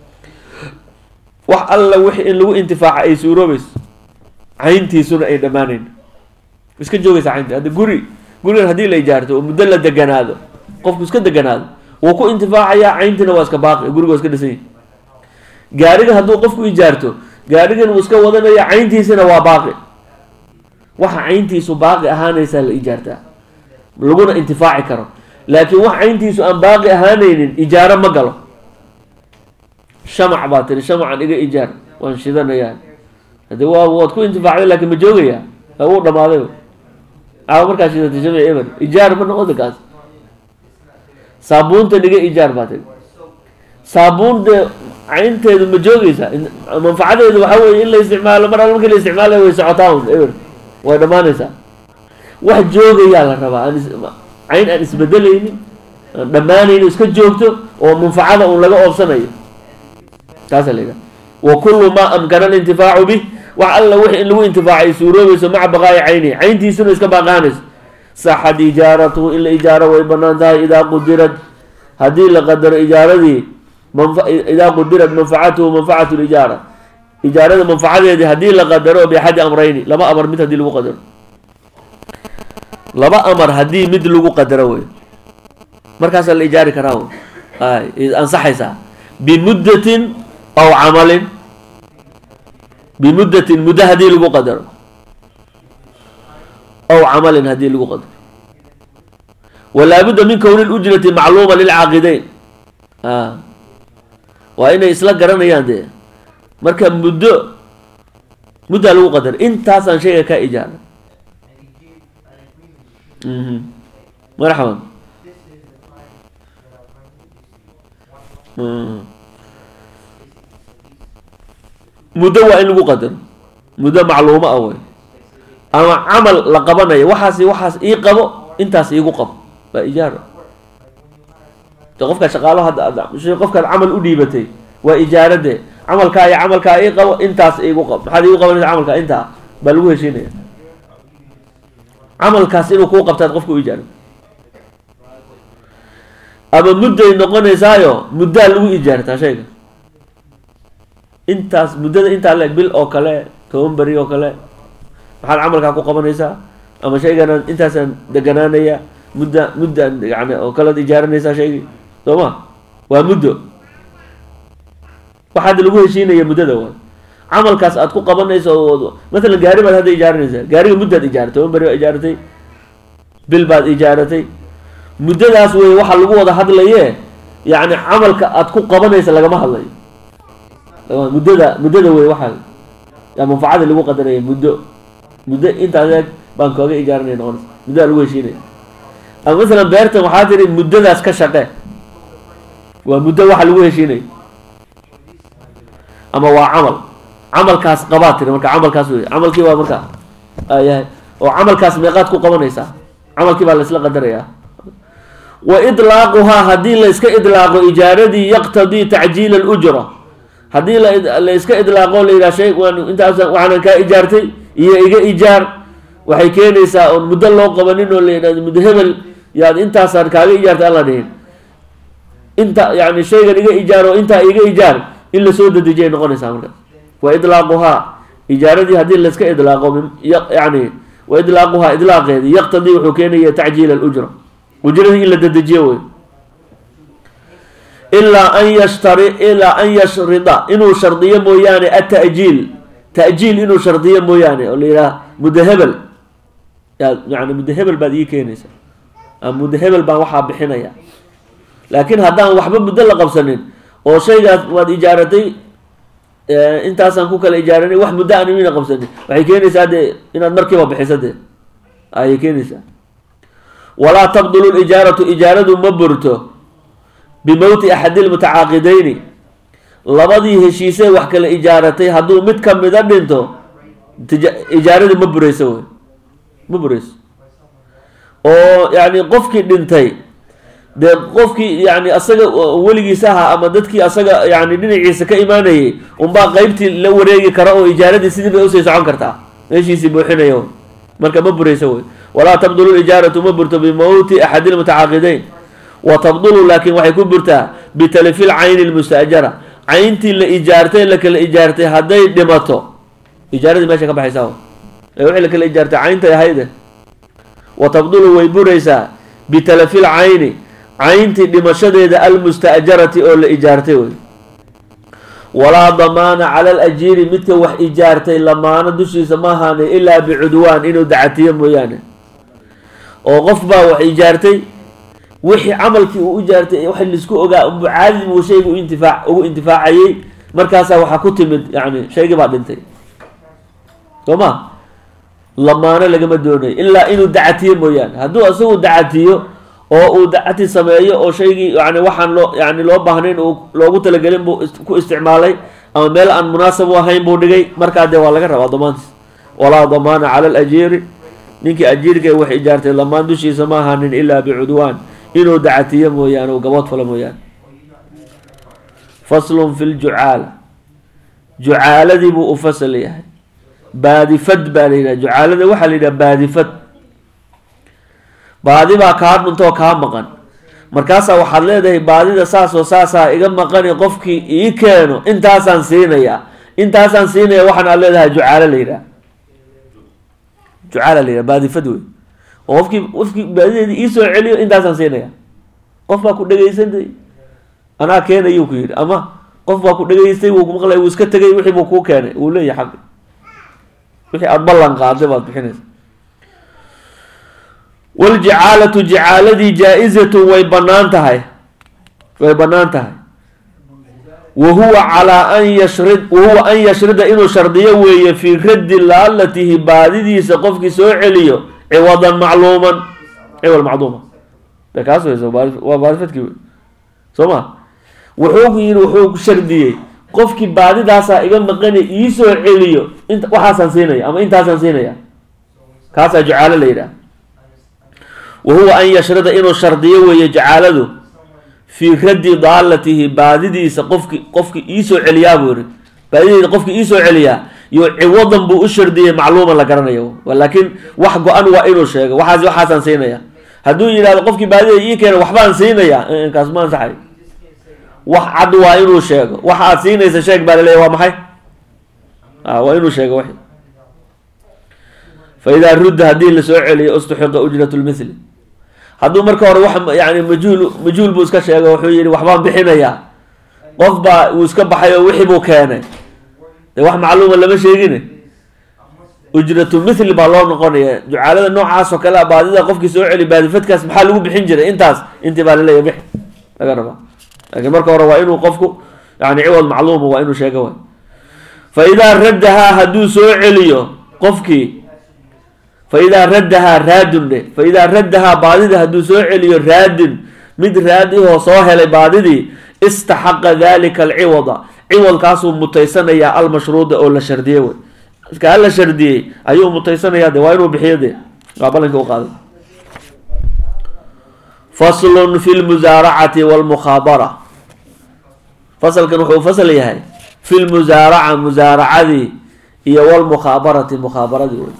wax alla wixi in lagu intifaaca ay suuroobayso cayntiisuna ay dhammaanayn iska joogaysa caynti hadda guri gurigan haddii la ijaarto oo muddo la deganaado qofku iska deganaado wuu ku intifaacayaa cayntiina waa iska baaqi guriga waa iska dhisan yahy gaariga hadduu qofku ijaarto gaarigan wuu iska wadanaya cayntiisina waa baaqi waxa cayntiisu baaqi ahaanaysaa la ijaartaa laguna intifaaci karo laakiin wax cayntiisu aan baaqi ahaanaynin ijaaro ma galo shamac baa tiri shamacan iga ijaar waan shidanayaa hade waa waad ku intifaacday laakiin ma joogaya wuu dhamaaday caawa markaa shidatay shamac eber ijaar ma noqota kaas saabuunta niga ijaar baa tiri saabuun dee caynteedu ma joogeysa manfacadeedu waxaa weye in la isticmaalo mar alla markii la isticmaalayo way socotaa un eber way dhammaanaysaa wax joogayaa la rabaa aan cayn aan isbedelaynin aan dhammaanaynin iska joogto oo manfacada un laga oobsanayo taasa la yidhaha wa kullu maa amkana alintifaacu bih wax alla wixi in lagu intifaacay suuroobayso maca baqaa'i caynihi cayntiisuna iska baaqaanayso saxad ijaaratuhu in la ijaaro way banaan tahay idaa qudirad haddii la qadaro ijaaradii idaa qudirad manfacatuhu manfacatu lijaara ijaarada manfacadeedii haddii la qadaro biaxadi amrayni laba amar mid haddii lagu qadaro laba amar haddii mid lagu qadaro wey markaasaa la ijaari karaa ay ansaxaysaa bimuddatin aw camalin bimuddatin muddo haddii lagu qadaro aw camalin haddii lagu qadaro walaabudda min kowni lujrati macluuma lilcaaqideyn waa inay isla garanayaan dee marka muddo muddaa lagu qadaro intaasaan shayga ka ijaara marxaban muddo waa in lagu qadaro muddo macluumo ah wey ama camal la qabanayo waxaas waxaas ii qabo intaas iigu qabo waa ijaaro de qofkaa shaqaalo hadda qofkaad camal u dhiibatay waa ijaarade camalkaa iyo camalkaa ii qabo intaas iigu qabo maxaad iigu qabanaysa camalkaa intaa baa lagu heshiinaya camalkaas inuu kuu qabtaad qofka u ijaaro ama mudday noqonaysaayo muddaa lagu ijaartaa shayga intaas muddada intaa leeg bil oo kale toban beri oo kale maxaad camalkaa ku qabanaysaa ama shayganaan intaasaan deganaanaya mudda muddaan yani oo kalead ijaaranaysaa shaygii soo ma waa muddo waxaad lagu heshiinaya muddada waa camalkaas aad ku qabanayso oo matalan gaari baad hadda ijaaranaysaa gaariga muddaad ijaaratay toban beri baad ijaaratay bil baad ijaaratay muddadaas wey waxa lagu wada hadlaye yacni camalka aad ku qabanaysa lagama hadlayo muddada muddada wey waxaa yaa manfacadii lagu qadaraya muddo muddo intaas eeg baan kooga ijaaranaya noqonaysa muddadaa lagu heshiinaya ama masalan beertan waxaa tiri muddadaas ka shaqe waa muddo waxa lagu heshiinaya ama waa camal camalkaas qabaad tiri marka camalkaas wey camalkii waa marka ayahay oo camalkaas meeqaad ku qabanaysaa camalkii baa la isla qadarayaa wa idlaaquhaa haddii la iska idlaaqo ijaaradii yaqtadii tacjiila alujra haddii la iska idlaaqo la yidhaha shay waan intaas waxaanan kaa ijaartay iyo iga ijaar waxay keenaysaa oon muddo loo qabanin oo la yidhahdo muddo hebel yaad intaasaan kaaga ijaartay alla dhihin inta yani shaygan iga ijaar oo intaa iga ijaar in lasoo dedejiyay noqonaysaa markaas wa idlaaquhaa ijaaradii haddii laiska idlaaqo yani wa idlaaquhaa idlaaqeedii yaqtadii wuxuu keenaya tacjiila alujra ujradii in la dedejiyo wey ilaa an yashtari ilaa an yashrida inuu shardiyo mooyaane atajiil ta'jiil inuu shardiyo mooyaane oo la yidhaha muddo hebel yani muddo hebel baad ii keenaysa muddo hebel baan waxaa bixinaya laakiin haddaan waxba muddo la qabsanin oo shaygaas waad ijaaratay intaasaan ku kala ijaaranay wax muddo aan mina qabsanin waxay keenaysaa dee inaad markiiba bixiso dee ayay keenaysaa walaa tabdulu lijaaratu ijaaradu ma burto bimowti axadi lmutacaaqidayni labadii heshiisee wax kala ijaaratay hadduu mid kamida dhinto ijaaradii ma bureyso wey ma bureyso oo yani qofkii dhintay dee qofkii yani asaga weligiisa ahaa ama dadkii asaga yani dhinaciisa ka imaanayay unbaa qeybtii la wareegi kara oo ijaaradii sidii bay usii socon kartaa meeshiisii buuxinaya marka ma bureyso wey walaa tabdulu ijaaratu ma burto bimowti axadi lmutacaaqidayn wa tabdulu laakiin waxay ku burtaa bitalifil cayni lmustaajara cayntii la ijaartay la kala ijaartay hadday dhimato ijaaradii meesha ka baxaysaa ee wixii la kala ijaartay cayntay ahayde wa tabdulu way buraysaa bitalafil cayni cayntii dhimashadeeda almustaajarati oo la ijaartay wey walaa damaana cala alajiiri midka wax ijaartay lamaano dushiisa ma ahaanay ilaa bicudwaan inuu dacatiyo mooyaane oo qof baa wax ijaartay wixii camalkii uu ijaartay wax laisku ogaa unbu caadi buu shayga u intifaac ugu intifaacayay markaasaa waxaa ku timid yani shaygii baa dhintay soo ma lamaano lagama doonayo ilaa inuu dacatiyo mooyaane hadduu isagu dacatiyo oo uu dacati sameeyo oo shaygii yani waxaan loo yani loo baahnayn uu loogu talagelin buu ku isticmaalay ama meel aan munaasab u ahayn buu dhigay markaa dee waa laga rabaa damaantiis walaa damaana cala alajiiri ninkii ajiirka wax ijaartay lamaan dushiisa ma ahaanin ilaa bicudwaan inuu dacatiyo mooyaane uu gabood falo mooyaane faslun fi ljucaala jucaaladii buu u fasal yahay baadifad baa la yidhaha jucaalada waxaa la yidhaha baadifad baadi baa kaa dhuntoo kaa maqan markaasaa waxaad leedahay baadida saasoo saasaa iga maqani qofkii ii keeno intaasaan siinayaa intaasaan siinaya waxaan aad leedahay jucaalo la yidhaha jucaala la yidhaha baadifad wey oo qofkii qofkii baadideedii iisoo celiyo intaasaan siinaya qof baa ku dhegaysantay anaa keenayuu ku yidhi ama qof baa ku dhegaystay wuu kumaqlay wuu iska tegay wixii buu kuu keenay wuu leeyahay xaqi wixii aada ballan qaaday baad bixinaysa waljicaalatu jicaaladii jaa-izatun way bannaan tahay way bannaan tahay wa huwa calaa an yashrid wahuwa an yashrida inuu shardiyo weeye fii raddi laalatihi baadidiisa qofkii soo celiyo ciwadan macluuman ciwal macluuma de kaas weyso waa baadifadkii wey soo ma wuxuu yidhi wuxuu shardiyey qofkii baadidaasaa iga maqani iisoo celiyo int waxaasaan siinaya ama intaasaan siinaya kaasaa jucaalo la yidhaha wa huwa an yashrida inuu shardiyo weeye jacaaladu fii raddi daalatihi baadidiisa qofki qofki iisoo celiyaa buu yihi baadidiisa qofki iisoo celiyaa yo ciwadan buu u shardiyey macluuman la garanayo laakiin wax go-an waa inuu sheego waxaas waxaasaan siinaya hadduu yidhahdo qofkii baadida ii keena waxbaan siinaya kaas ma ansaxay wax cad waa inuu sheego wax aad siinaysa sheeg baa laleeya waa maxay waa inuu sheego w fa idaa rudda haddii lasoo celiyo ustuxiqa ujrat lmithli hadduu marka hore wax yani majhuul majhuul buu iska sheego wuxuu yihi waxbaan bixinayaa qof baa uu iska baxay oo wixii buu keenay dee wax macluuma lama sheegine ujratu mithli baa loo noqonaya jucaalada noocaas oo kale a baadida qofkii soo celi baadifadkaas maxaa lagu bixin jiray intaas intii baa laleeya bix laga rabaa laakiin marka hore waa inuu qofku yani ciwad macluuma waa inuu sheego way fa idaa raddahaa hadduu soo celiyo qofkii fa idaa raddahaa raadun dhe fa idaa raddahaa baadida hadduu soo celiyo raadin mid raadihoo soo helay baadidii istaxaqa dalika alciwada ciwadkaasuu mutaysanayaa almashruuda oo la shardiyey wey kaa la shardiyey ayuu mutaysanayaa de waa inuu bixiyo de waa ballankii u qaaday faslun fi lmusaaracati walmukhaabara fasalkan wuxuu fasal yahay fi lmusaaraca musaaracadii iyo walmukhaabarati mukhaabaradii wey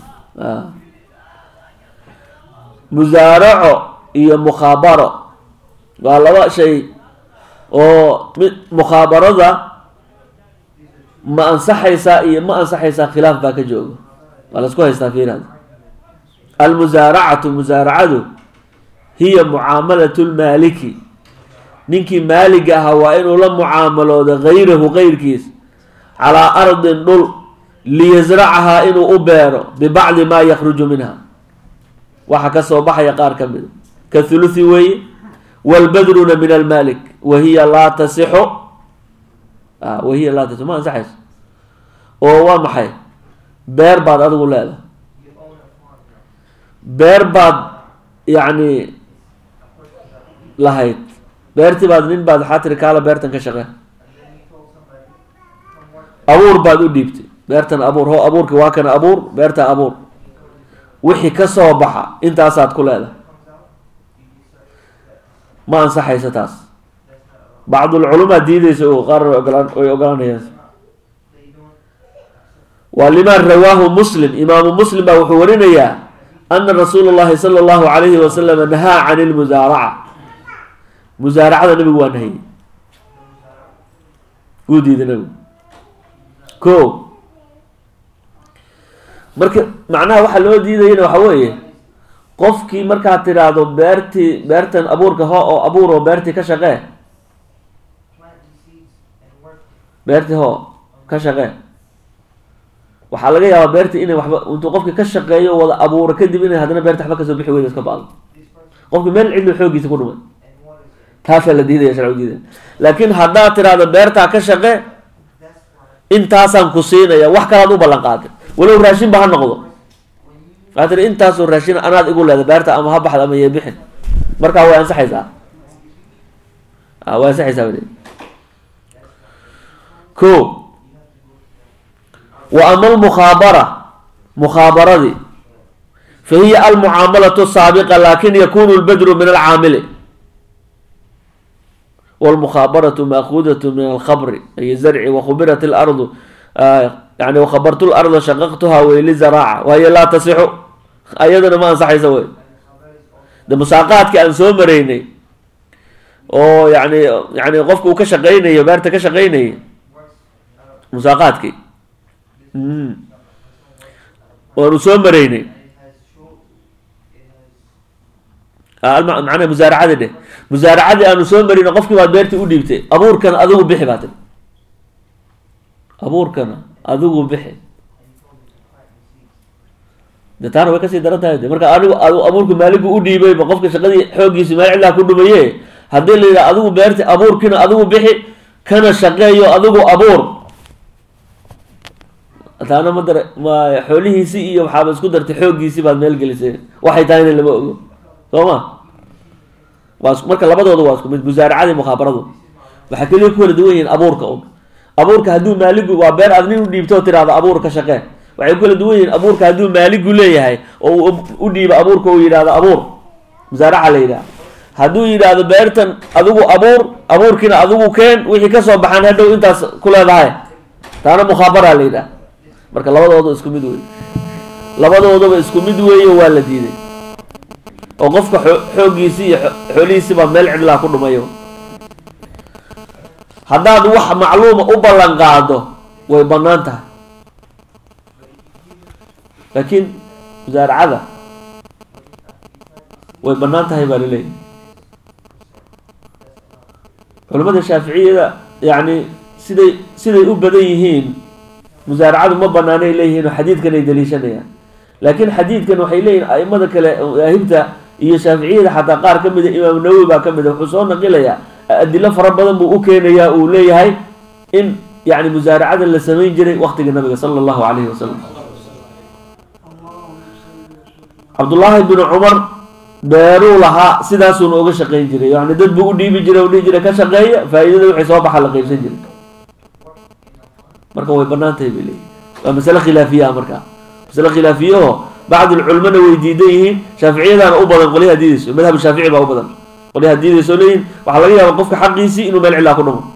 musaaraco iyo mukhaabaro waa laba shay oo mid mukhaabarada ma ansaxaysaa iyo ma ansaxaysaa khilaaf baa ka jooga waa la isku haystaa fiirad almusaaracatu musaaracadu hiya mucaamalatu lmaaliki ninkii maaliga ahaa waa inuu la mucaamalooda hayrahu kayrkiis calaa ardin dhul liyasracahaa inuu u beero bibacdi maa yakruju minha waxa kasoo baxaya qaar ka mida ka thuluthi weeye wlbadruna min almalik wahiya laa tasixu wahiya laa tasixu ma ansaxayso oo waa maxay beer baad adigu leedahay beer baad yacni lahayd beertii baad nin baad waxaa tiri kaala beertan ka shaqee abuur baad u dhiibtay beertan abuur ho abuurki waa kana abuur beerta abuur wixii kasoo baxa intaasaad ku leedahay ma ansaxayso taas bacdulculamaa diideysa o qaar ogolaan way ogolanayaan waa limaa rawaahu muslim imaamu muslim baa wuxuu warinayaa ana rasuula llahi sala allahu alayhi wasalam nahaa can ilmusaaraca musaaracada nabigu waa nahayey wuu diiday nabigu ko marka macnaha waxaa loo diidayana waxa weeye qofkii markaad tidhaahdo beertii beertan abuurka ho oo abuur oo beertii ka shaqee beertii ho ka shaqee waxaa laga yaabaa beertii inay waxba intuu qofkii ka shaqeeyo wada abuuro kadib inay haddana beerta waxba kasoo bixi weyda iska baado qofkii meel cidlu xoogiisa ku dhumay taasaa la diidaya sharcigu diidaya laakiin haddaad tidhaahdo beertaa ka shaqe intaasaan ku siinaya wax kalaad u ballan qaaday walow raashin ba ha noqdo waxaa tiri intaasoo raashin anaad igu leeda beerta ama ha baxda ama yee bixin markaa way ansaxaysaa way ansaxaysaa wade ko wa ama almukhaabara mukhaabaradii fa hiya almucaamalatu saabiqa lakin yakunu lbadru min alcaamili wlmukhaabaratu maakuudatu min alkhabri ay zarci wakhubirat lardu yani wakhabartu larda shaqaqtuha wey lizaraaca wahiyo laa tasixu ayadana ma ansaxaysa wey de musaaqaadki aan soo maraynay oo yani yani qofka uu ka shaqeynayo beerta ka shaqeynayay musaaqaadki waanu soo maraynay macnaha musaaracadii dheh musaaracadii aanu soo marina qofkii baad beertii u dhiibtay abuurkana adigu bixi baa tiri abuurkana adigu bixi de taana way kasii daran tahay de marka anigu abuurka maaligu u dhiibayba qofka shaqadii xooggiisi meel cidlaa ku dhumaye haddii la yidhaha adigu beerti abuurkiina adigu bixi kana shaqeeyo adigu abuur taana ma dara ma xoolihiisii iyo waxaaba isku dartay xooggiisii baad meel gelisay waxay tahayna lama ogo soo ma waa marka labadooda waa isku mid musaaracadii mukhaabaradu waxaa keliya ku kala duwan yihiin abuurka un abuurka hadduu maaligu waa beer aad nin u dhiibto oo tiraahdo abuur ka shaqee waxay ku kala duwan yihiin abuurka hadduu maaligu leeyahay oo u dhiibo abuurka uu yidhahdo abuur musaaraca la yidhaha hadduu yidhaahdo beertan adigu abuur abuurkiina adigu keen wixii kasoo baxaan hadhow intaas ku leedahay taana mukhaabara la yidhaha marka labadooda isku mid wey labadoodaba isku mid weeye waa la diiday oo qofka xooggiisii iyo xoolihiisii baa meel cidlaa ku dhumayo haddaad wax macluuma u ballan qaado way bannaan tahay laakiin musaaracada way bannaan tahay baa laleeyahy culamada shaaficiyada yacni siday siday u badan yihiin musaaracadu ma banaanay leeyihiin oo xadiidkan ay daliishanayaan laakiin xadiidkan waxay leeyihin aimada kale aahibta iyo shaaficiyada xataa qaar ka mida imaam nawowi baa ka mida wuxuu soo naqilayaa adilo fara badan buu u keenayaa uu leeyahay in yani musaaracada la samayn jiray waqtiga nabiga sala allahu calayhi wasalam cabdullaahi binu cumar beeruu lahaa sidaasuuna uga shaqayn jiray yani dad buu u dhiibi jiray o dhihi jiray ka shaqeeya faa-iidada wixii soo baxa la qeybsan jiray marka way banaan tahay bay leeyihin waa masale khilaafiya marka masale khilaafiyaho bacdulculamana way diidan yihiin shaaficiyadaana u badan qolyaha diidayso madhab shaafici baa u badan qolyaha diidayso leeyihin waxaa laga yaaba qofka xaqiisii inuu meel cilaa ku dhumo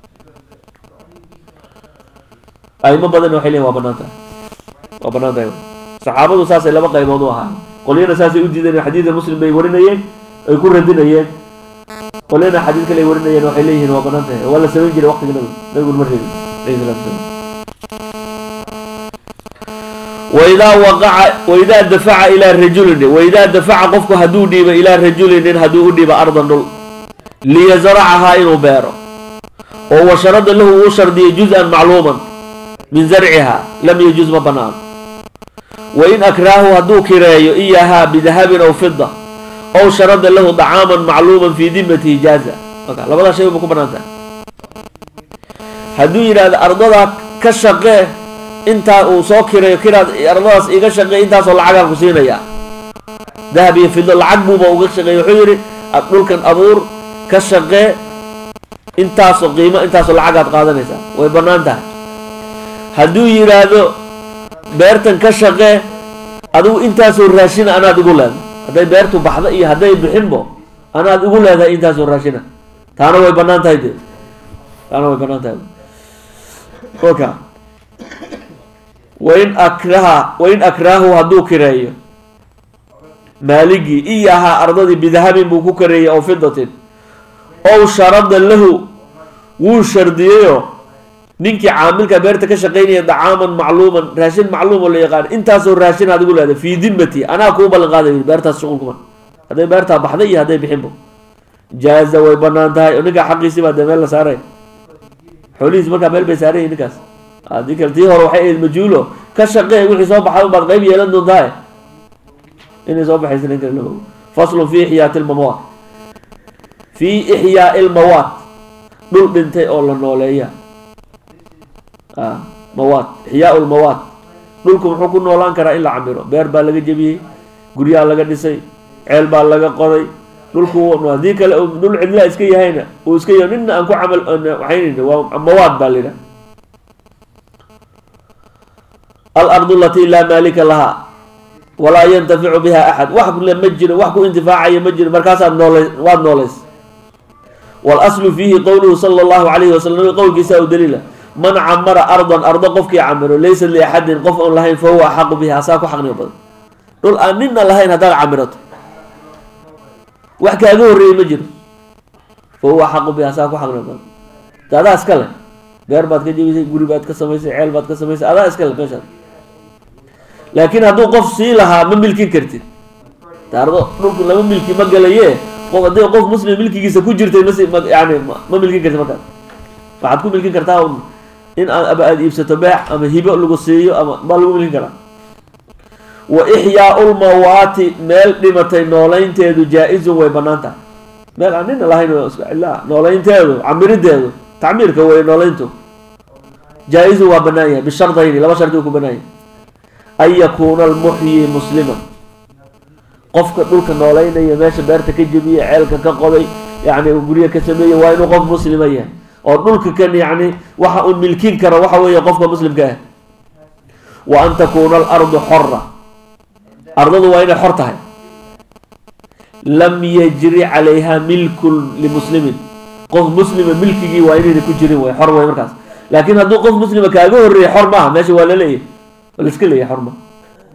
aimo badanna waxay leeyihin waa banaan tahay waa banaan tahay saxaabadu saasay laba qaybood u ahaa qolyana saasay u diideen xadiida muslim bay warinayeen ay ku radinayeen qolyana xadiid kale ay warinayeen waxay leeyihiin waa banaan tahay waa la samayn jiray waqtiga nabiga nabiguna ma reebin alayhi salatu wasalam waidaa waqaca waidaa dafaca ilaa rajulin waidaa dafaca qofku hadduu dhiibo ilaa rajulinin hadduu u dhiibo ardan dhul liyasracahaa inuu beero oo washarada lahu uu shardiyay juz-an macluuman min zarciha lam yajuz ma banaano wain akraahu hadduu kireeyo iyahaa bidahabin aw fida ow sharada lahu dacaaman macluuman fii dimatihi jaaza marka labadaa shay ba ku banaan tahay hadduu yidhaahdo ardadaa ka shaqee intaa uu soo kireeyo kiraad ardadaas iga shaqee intaasoo lacagaan ku siinayaa dahab iyo fido lacag buuba uga shaqeey wuxuu yidhi dhulkan abuur ka shaqee intaasoo qiimo intaasoo lacagaad qaadanaysaa way bannaan tahay hadduu yidhaahdo beertan ka shaqee adigu intaasoo raashina anaad igu leedahay hadday beertu baxdo iyo hadday bixinbo anaad igu leedahay intaasoo raashina taana way bannaan tahay dee taana way bannaan tahay kolka wain akraha wain akraahu hadduu kireeyo maaligii iyahaa ardadii bidahabin buu ku kareeyey ow fidatin ow sharada lahu wuu shardiyeyoo ninkii caamilka beerta ka shaqaynaya dacaaman macluuman raashin macluum oo la yaqaan intaasoo raashin aad igu leedahay fii dimati anaa kuu ballan qaaday beertaas shuqul kuma hadday beertaa baxday iyo hadday bixinbo jaaza way banaan tahay oo ninkaa xaqiisii baa dee meel la saaray xoolihiis markaa meel bay saarayihin ninkaas haddii kale tii hore waxay ahayd majuulo ka shaqee wixii soo baxay unbaad qayb yeelan doontaa inay soo baxaysa nin kale lama faslun fi ixyaati lmawaat fii ixyaai lmawaat dhul dhintay oo la nooleeya mawaat ixyaau lmawaat dhulku muxuu ku noolaan karaa in la camiro beer baa laga jebiyey guryaa laga dhisay ceel baa laga qoday dhulku haddii kale dhul cidlaa iska yahayna uu iska yahay nina aan ku camal waxaynayna waa mawaad baa la yidhaha alardu alatii laa maalika lahaa walaa yantaficu biha axad wax le ma jiro wax ku intifaacaya ma jiro markaasaad noole waad nooleys walaslu fiihi qowluhu sala allahu calayhi wasalam qowlkiisa u daliila man camara ardan ardo qofkii camiro laysa liaxadin qof oon lahayn fa huwa axaqu bihi asaa ku xaqnimo badan dhul aan nina lahayn haddaad camirato wax kaaga horreeyey ma jiro fa huwa axaqu bihi asaa ku xaqnimo badan de adaa iska le beer baad ka jebisay guri baad ka samaysay ceel baad ka samaysay adaa iska le meeshaad laakiin hadduu qof sii lahaa ma milkin kartid taardo dhulku lama milki ma galaye qof haddii qof muslim milkigiisa ku jirtay masi ma yani ma milkin kartid markaas waxaad ku milkin kartaa un in aad aba aada iibsato beex ama hibo lagu siiyo ama baa lagu milkin karaa wa ixyaau lmawaati meel dhimatay nooleynteedu jaa-izun way banaan tahay meel aan nina lahayn iska cilaa nooleynteedu camirideedu tacmiirka way nooleyntu jaa-izun waa banaan yahay bishardayni laba shardi uu ku banaan yahay an yakuuna almuxyi musliman qofka dhulka nooleynaya meesha beerta ka jebiye ceelka ka qoday yani guryo ka sameeye waa inuu qof muslima yahay oo dhulka kan yani waxa uu milkin karo waxa weeye qofka muslimka ah wa an takuuna alardu xora ardadu waa inay xor tahay lam yajri calayha milkun limuslimin qof muslima milkigii waa inayna ku jirin way xor way markaas laakiin hadduu qof muslima kaaga horreeyay xor maaha meesha waa la leeyahay waa la iska leeyahay xor maaha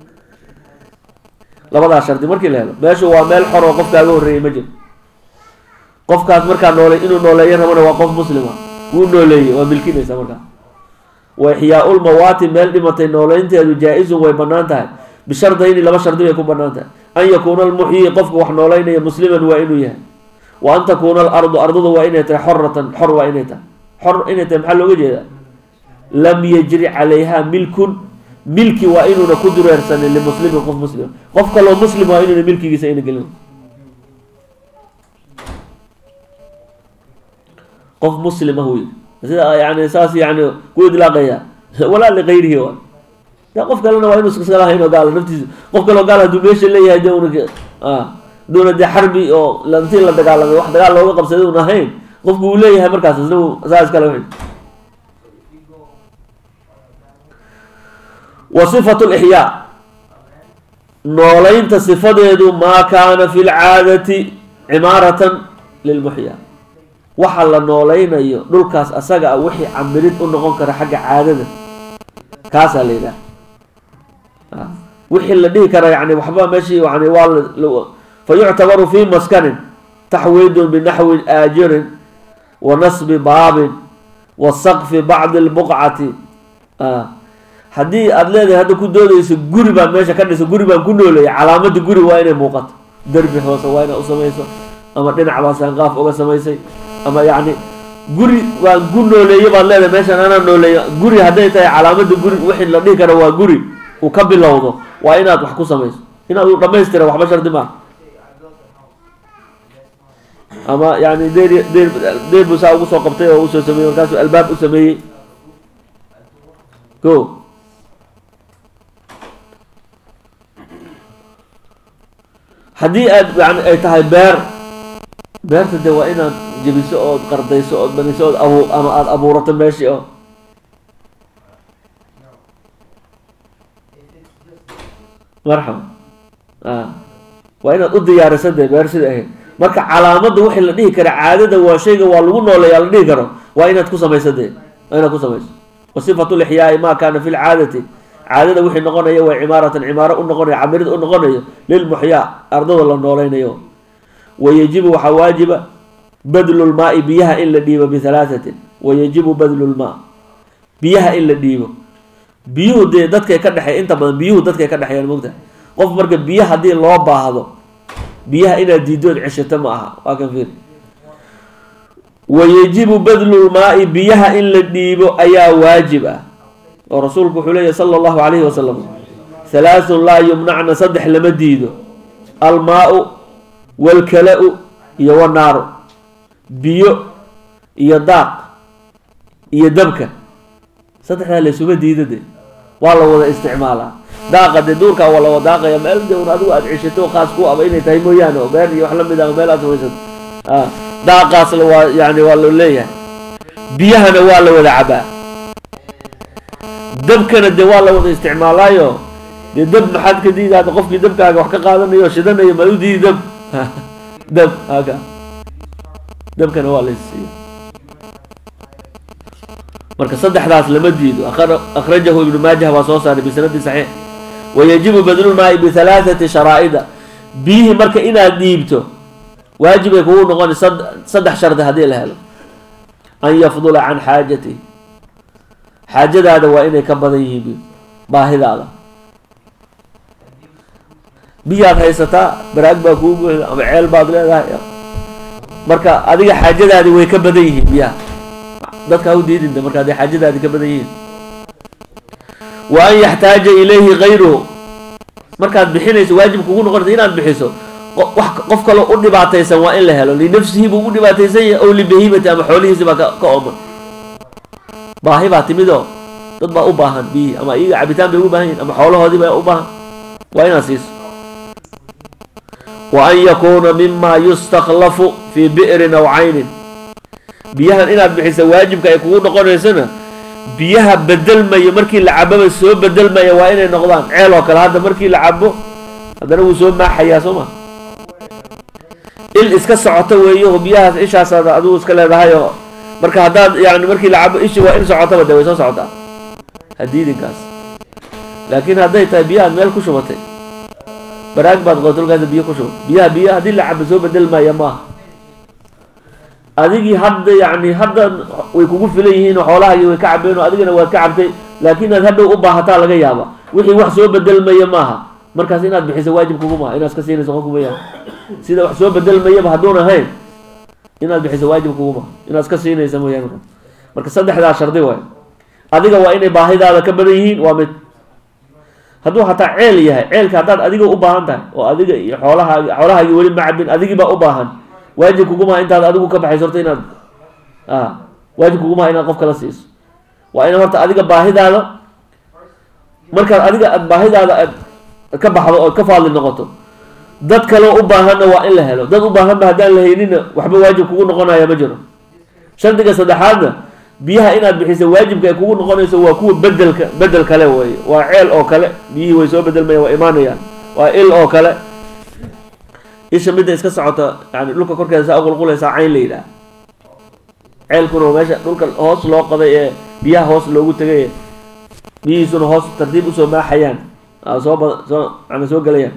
labadaas shardi markii la helo meeshu waa meel xor oo qof kaaga horreeyay ma jiro qofkaas markaa noole inuu nooleeyo rabana waa qof muslima wuu nooleeyey waa milkinaysa markaa wa ixyaau lmawaati meel dhimatay nooleynteedu jaa-izun way banaan tahay bishardayni laba shardi bay ku banaan tahay an yakuuna almuxyi qofka wax nooleynaya musliman waa inuu yahay wa an takuuna alardu ardadu waa inay tahay xoratan xor waa inay tahay xor inay tahay maxaa looga jeedaa lam yajri calayha milkun milki waa inuuna ku dureersanin limuslimin qof muslima qof kaloo muslim waa inuuna milkigiisa ayna gelin qof muslima wy sida yani saas yani ku idlaaqaya walaa ligayrihi wa de qof kalena waa inu iska lahayn oo gaala naftiisa qof kaleo gaal haduu meesha leeyahay de una aduuna dee xarbi oo intii la dagaalamay wax dagaal looga qabsaday un ahayn qofku uu leeyahay markaas isna saa iskale w wa sifatu lixyaa nooleynta sifadeedu maa kaana fi lcaadati cimaaratan lilmuxyaa waxa la nooleynayo dhulkaas asaga a wixii camirid u noqon kara xagga caadada kaasaa la yidhaha wixii la dhihi kara yani waxba meeshii yani waa fa yuctabaru fi maskanin taxwiidun binaxwi aajirin wa nasbi baabin wa saqfi bacdi lbuqcati haddii aada leedahay hadda ku doodayso guri baan meesha ka dhiso guri baan ku nooleeyay calaamada guri waa inay muuqato derbi hoose waa inaa usamayso ama dhinac baa saanqaaf uga samaysay ama yacni guri waan gu nooleeye baad leedahay meeshaan anaa nooleeyo guri hadday tahay calaamada guri wixii la dhihi kara waa guri uu ka bilowdo waa inaad wax ku samayso inaad u dhamaystira waxba shardi maaha ama yani deer deer deer buu saa ugu soo qabtay oo usoo sameeyey markaasuu albaab u sameeyey ko haddii aad yani ay tahay beer beerta de waa inaad jebiso ood qardayso ood baniso ood abu ama aada abuurato meeshii oo marxaba a waa inaad u diyaarisa dee beer sida ahayd marka calaamadda wixii la dhihi kara caadada waa shayga waa lagu nooleeyaa la dhihi karo waa inaad ku samayso dee waa inaad ku samayso wa sifatu lixyaai ma kaana fi lcaadati caadada wixii noqonaya waa cimaaratan cimaaro u noqonayo camirida u noqonayo lilmuxyaa ardada la noolaynayo wayajibu waxaa waajiba badlu lmaai biyaha in la dhiibo bihalaahatin wayajibu badlu lmaa biyaha in la dhiibo biyuhu dee dadkay ka dhexey inta badan biyuhu dadkay ka dhexeeyaan mogtahay qof marka biyo haddii loo baahdo biyaha inaad diidood ceshato ma aha waa kan fiir wayajibu badlu lmaai biyaha in la dhiibo ayaa waajib ah oo rasuulku wuxuu leeyahy sala allahu calayhi wasalam halaathun laa yumnacna saddex lama diido almaau walkala-u iyo wanaaru biyo iyo daaq iyo dabka saddexdaa laysuma diida de waa la wada isticmaalaa daaqa dee duurkaa waa la wada daaqaya meel de un adigu aada ceshato khaas ku aba inay tahay mooyaane oo beer iyo wax lamid ah meel aad samaysato a daaqaasna waa yani waa loo leeyahay biyahana waa la wada cabaa dabkana dee waa la wada isticmaalaayo dee dab maxaad ka diida hadda qofkii dabkaaga wax ka qaadanayo o shidanayo maad u diidi dab dab haka dabkana waa la isiiya marka saddexdaas lama diido akhrajahu ibnu maajah baa soo saaray bisanadi saxiix wayajibu badlulmaai bihalaathati sharaa'ida biyihii marka inaad dhiibto waajibay kugu noqona saddex shardi haddii la helo an yafdula can xaajati xaajadaada waa inay ka badan yihiin baahidaada biyaad haysataa baraag baa kuu buuxda ama ceel baad leedahay marka adiga xaajadaadi way ka badan yihiin biyaha dadka ha u diidinta marka hadday xaajadaadi ka badan yihiin wa an yaxtaaja ilayhi gayruhu markaad bixinayso waajib kugu noqonaysa inaad bixiso wax qof kaloo u dhibaataysan waa in la helo linafsihi buu u dhibaataysan yahay ow libahimati ama xoolihiisi baa ka ooman baahi baa timidoo dad baa u baahan biyihii ama iyaga cabitaan bay ugu baahan yihin ama xoolahoodii baa u baahan waa inaad siiso wa an yakuuna mima yustaklafu fii bi'rin aw caynin biyahan inaad bixisa waajibka ay kugu noqonaysona biyaha bedelmaya markii la cababa soo bedelmaya waa inay noqdaan ceel oo kale hadda markii la cabo haddana wuu soo maaxayaa soo ma il iska socoto weeyo oo biyahaas ishaasaad adigu iska leedahay oo marka haddaad yani markii la cabo ishi waa in socotaba de way soo socotaa hadiidinkaas laakiin hadday tahay biyahaad meel ku shubatay baraag baad qootolkaas biyo ku shubatay biyaha biyo haddii la cabo soo bedelmaya maaha adigii hadda yani hadda way kugu filan yihiin oo xoolahagi way ka cabeen oo adigana waad ka cabtay laakiin aad hadhow u baahataa laga yaaba wixii wax soo bedelmaya maaha markaas inaad bixiso waajib kugu maaha inaad iska siinayso qofku mayaan sida wax soo bedelmayaba hadduun ahayn inaad bixiso waajib kugu maaha inaad iska siinaysa mooyaan marka marka saddexdaa shardi waay adiga waa inay baahidaada ka badan yihiin waa mid hadduu hataa ceel yahay ceelka haddaad adiga u baahan tahay oo adiga iyo xoolahaagi xoolahaagi weli ma cabin adigii baa u baahan waajib kugumaha intaad adigu ka baxayso horta inaad a waajib kugumaha inaad qof kala siiso waa ina horta adiga baahidaada markaad adiga aad baahidaada aad ka baxdo oo ka faadli noqoto dad kaleo u baahanna waa in la helo dad u baahanba haddaan la haynina waxba waajib kugu noqonaya ma jiro shardiga saddexaadna biyaha inaad bixiso waajibka ay kugu noqonayso waa kuwa bedelka bedel kale wey waa ceel oo kale biyihii way soo bedelmayaan waa imaanayaan waa il oo kale isha midda iska socota yani dhulka korkeeda saa uqulqulaysaa cayn la yidhaah ceelkuna waa meesha dhulka hoos loo qaday ee biyaha hoos loogu tegay biyihiisuna hoos tartiib usoo maaxayaan soo bad soo yani soo gelayaan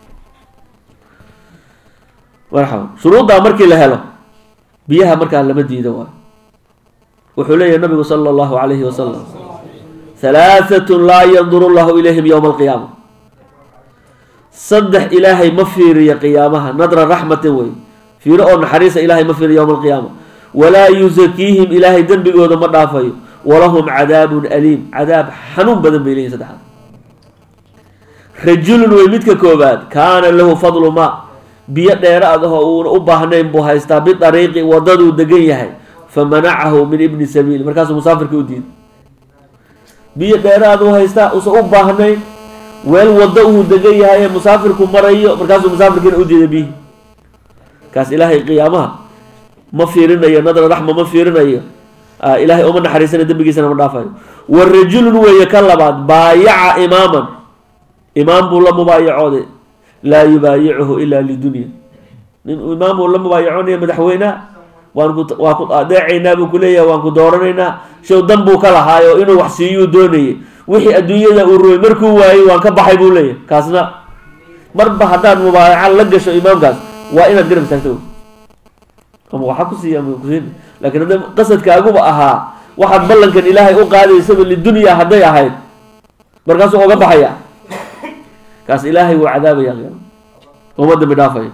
marxaba shuruuddaa markii la helo biyaha markaa lama diido waay wuxuu leeyahay nabigu sala allahu calayhi wasalam halaahatun laa yanduru llahu ilayhim yowma alqiyaama saddex ilaahay ma fiiriyo qiyaamaha nadra raxmatin wey fiiro oo naxariisa ilaahay ma fiiro yowma alqiyaama walaa yusakiihim ilaahay dembigooda ma dhaafayo walahum cadaabun aliim cadaab xanuun badan bay leeyihin saddexaad rajulun wey midka koobaad kaana lahu fadlu ma biyo dheeraad ahoo uuna u baahnayn buu haystaa bidariiqi wadaduu degan yahay famanacahu min ibni sabiil markaasuu musaafirka u diiday biyo dheeraad u haystaa uusan u baahnayn weel wado uu degan yahay ee musaafirku marayo markaasuu musaafirkiina u diiday biyihi kaas ilaahay qiyaamaha ma fiirinayo nadra raxma ma fiirinayo ilaahay uma naxariisana dembigiisana ma dhaafayo wa rajulun weeye ka labaad baayaca imaaman imaam buu la mubaayacooday laa yubaayicuhu ilaa lidunya nin imaam buu la mubaayacoonaya madaxweyneha waan ku waa ku adeecaynaa buu kuleeyahay waan ku dooranaynaa show dan buu ka lahaayo inuu wax siiyuu doonayay wixii adduunyada uu ruway markuu waayey waan ka baxay buu leeyahay kaasna marba haddaad mubaayaca la gasho imaamkaas waa inaad garab istaagto ama waxaa ku siiya ama kusiin laakiin hadda qasadkaaguba ahaa waxaad ballankan ilaahay u qaadaysaba lidunya hadday ahayd markaasuu oga baxaya kaas ilaahay wuu cadaabaya qiyaama uma dambi dhaafayo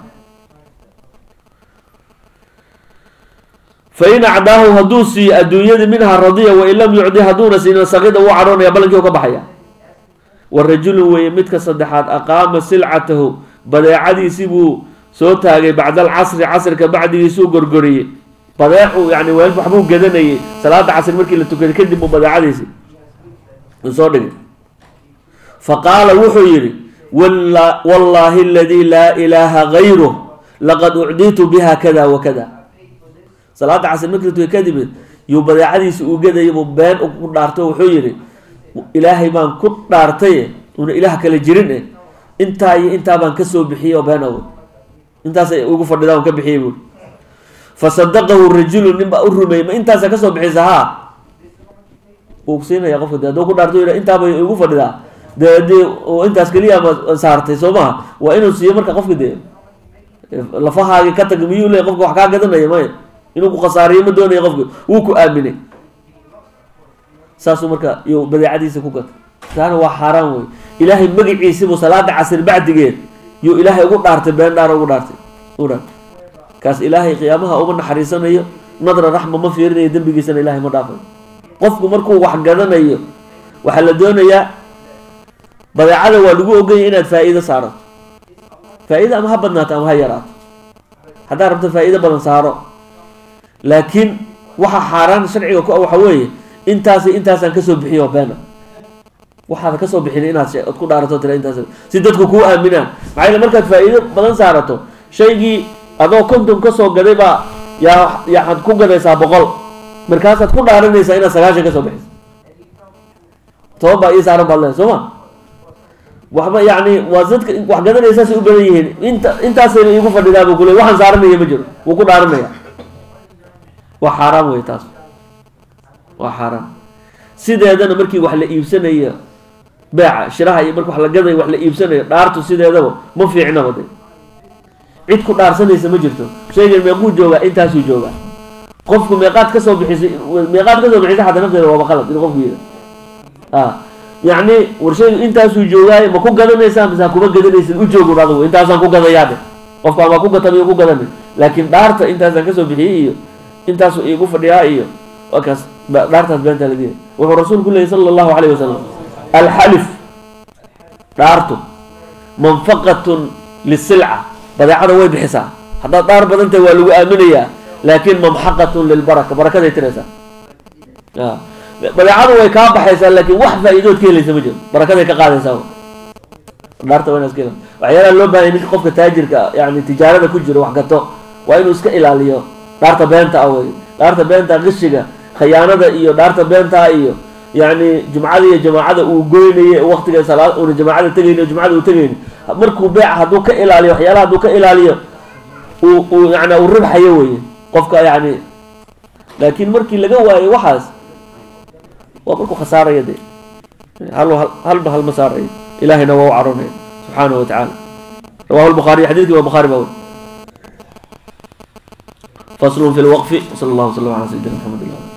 fain acdaahu hadduu siiyo adduunyadii minha radiya wain lam yucdi hadduuna siinin sakida wuu cadhoonaya ballankii u ka baxaya wa rajulun weeye midka saddexaad aqaama silcatahu badeecadiisii buu soo taagay bacda alcasri casrka bacdigiisuu gorgoriyey badeecu yani weel waxbuu gadanayay salaada casri markii la tukaday kadib buu badeecadiisi uu soo dhigay fa qaala wuxuu yidhi wallaahi aladii laa ilaaha gayruh laqad ucditu biha kada wa kada salaada casri markii la tukay kadib yuu badeecadiisi uu gadayay buu been ku dhaarto wuxuu yidhi ilaahay baan ku dhaartaye una ilaah kale jirin eh intaa iyo intaa baan kasoo bixiyey oo been awood intaasay ugu fadhidaa un ka bixiyey buuri fasadaqahu rajulu nin baa u rumeeyey ma intaasa kasoo bixisa haa wuu siinaya qofka de hadduu ku dhaarto yidha intaabay igu fadhidaa dee dee intaas keliya ma saartay soo maha waa inuu siiyo marka qofka dee lafahaagi ka tag miyuu leey qofka wax kaa gadanaya maya inuu ku khasaariyo ma doonaya qofka wuu ku aaminay saasuu marka iyo badeecadiisa ku gatay taana waa xaaraan wey ilaahay magaciisibuu salaada casir bacdigeed yuu ilaahay ugu dhaartay been dhaara ugu dhaartay ugu dhaartay kaas ilaahay qiyaamaha uma naxariisanayo nadra raxma ma fiirinayo dembigiisana ilaahay ma dhaafayo qofku markuu wax gadanayo waxaa la doonayaa badeecada waa lagu oganya inaad faa-iido saarato faa-iida ama ha badnaato ama ha yaraato haddaad rabto faa-iido badan saaro laakiin waxa xaaraan sharciga ku waxa weeye intaasi intaasaan kasoo bixiyo beena waxaad kasoo bixin inaad od ku dhaarato tira intaas si dadku kuu aaminaan maxaa yele markaad faa-iido badan saarato shaygii adoo konton kasoo gaday baa yaa yaxaad ku gadaysaa boqol markaasaad ku dhaaranaysaa inaad sagaashan kasoo bixiso toban baa ii saaran baad leehay soo ma waxba yani waa dadka wax gadanaysaasay u badan yihiin inta intaasayna iigu fadhidaa buu kule waxaan saaranaya ma jiro wuu ku dhaaranaya waa xaaraan wey taas waa xaaraan sideedana markii wax la iibsanayo beeca shiraha iyo marki wax la gadayo wax la iibsanayo dhaartu sideedaba ma fiicnaba de cid ku dhaarsanaysa ma jirto shaygan meequu joogaa intaasuu joogaa qofku meeqaad kasoo bixisay meeqaad kasoo bixisay xataa nafteeda waaba qalad in qofku yida a yacni war shaygu intaasuu joogaayo ma ku gadanaysaa mise ha kuma gadanaysid u joogun adigu intaasaan ku gadayaa de qofka ama ku gata miyo ku gadanay laakiin dhaarta intaasaan kasoo bixiyey iyo intaasuu iigu fadhiyaa iyo waa kaas dhaartaas beentaa ladiya wuxuu rasuulku leeyay sala allahu calayh wasalam alxalif dhaartu manfaqatun lisilca badeecada way bixisaa haddaad dhaar badan tahay waa lagu aaminayaa laakin mamxaqatun lilbaraka barakaday tiraysaa badeecadu way kaa baxaysaa laakin wax faa-iidood ka helaysa ma jiro barakaday ka qaadaysaa dhaarta waa ina iska waxyaalaha loo bahanya ninka qofka taajirka yani tijaarada ku jiro wax gato waa inuu iska ilaaliyo dhaarta beenta ah wey dhaarta beenta qishiga khayaanada iyo dhaarta beentaa iyo yani jumcada iyo jamaacada uu goynay waktiga salaad una jamaacada tegayni jumcada uu tegayni markuu beeca hadduu ka ilaaliyo waxyaalaha hadduu ka ilaaliyo uu uu yani uu ribxayo weye qofka yani laakiin markii laga waayo waxaas waa markuu khasaaraya de hal halba halma saarayo ilahayna waa u caronaya subxaanahu wa tacaala rawahu lbukhaariy xadidkii waa bukhaari baa weri fasl fi lwqfi sal allah wslam ala sayidina mxamed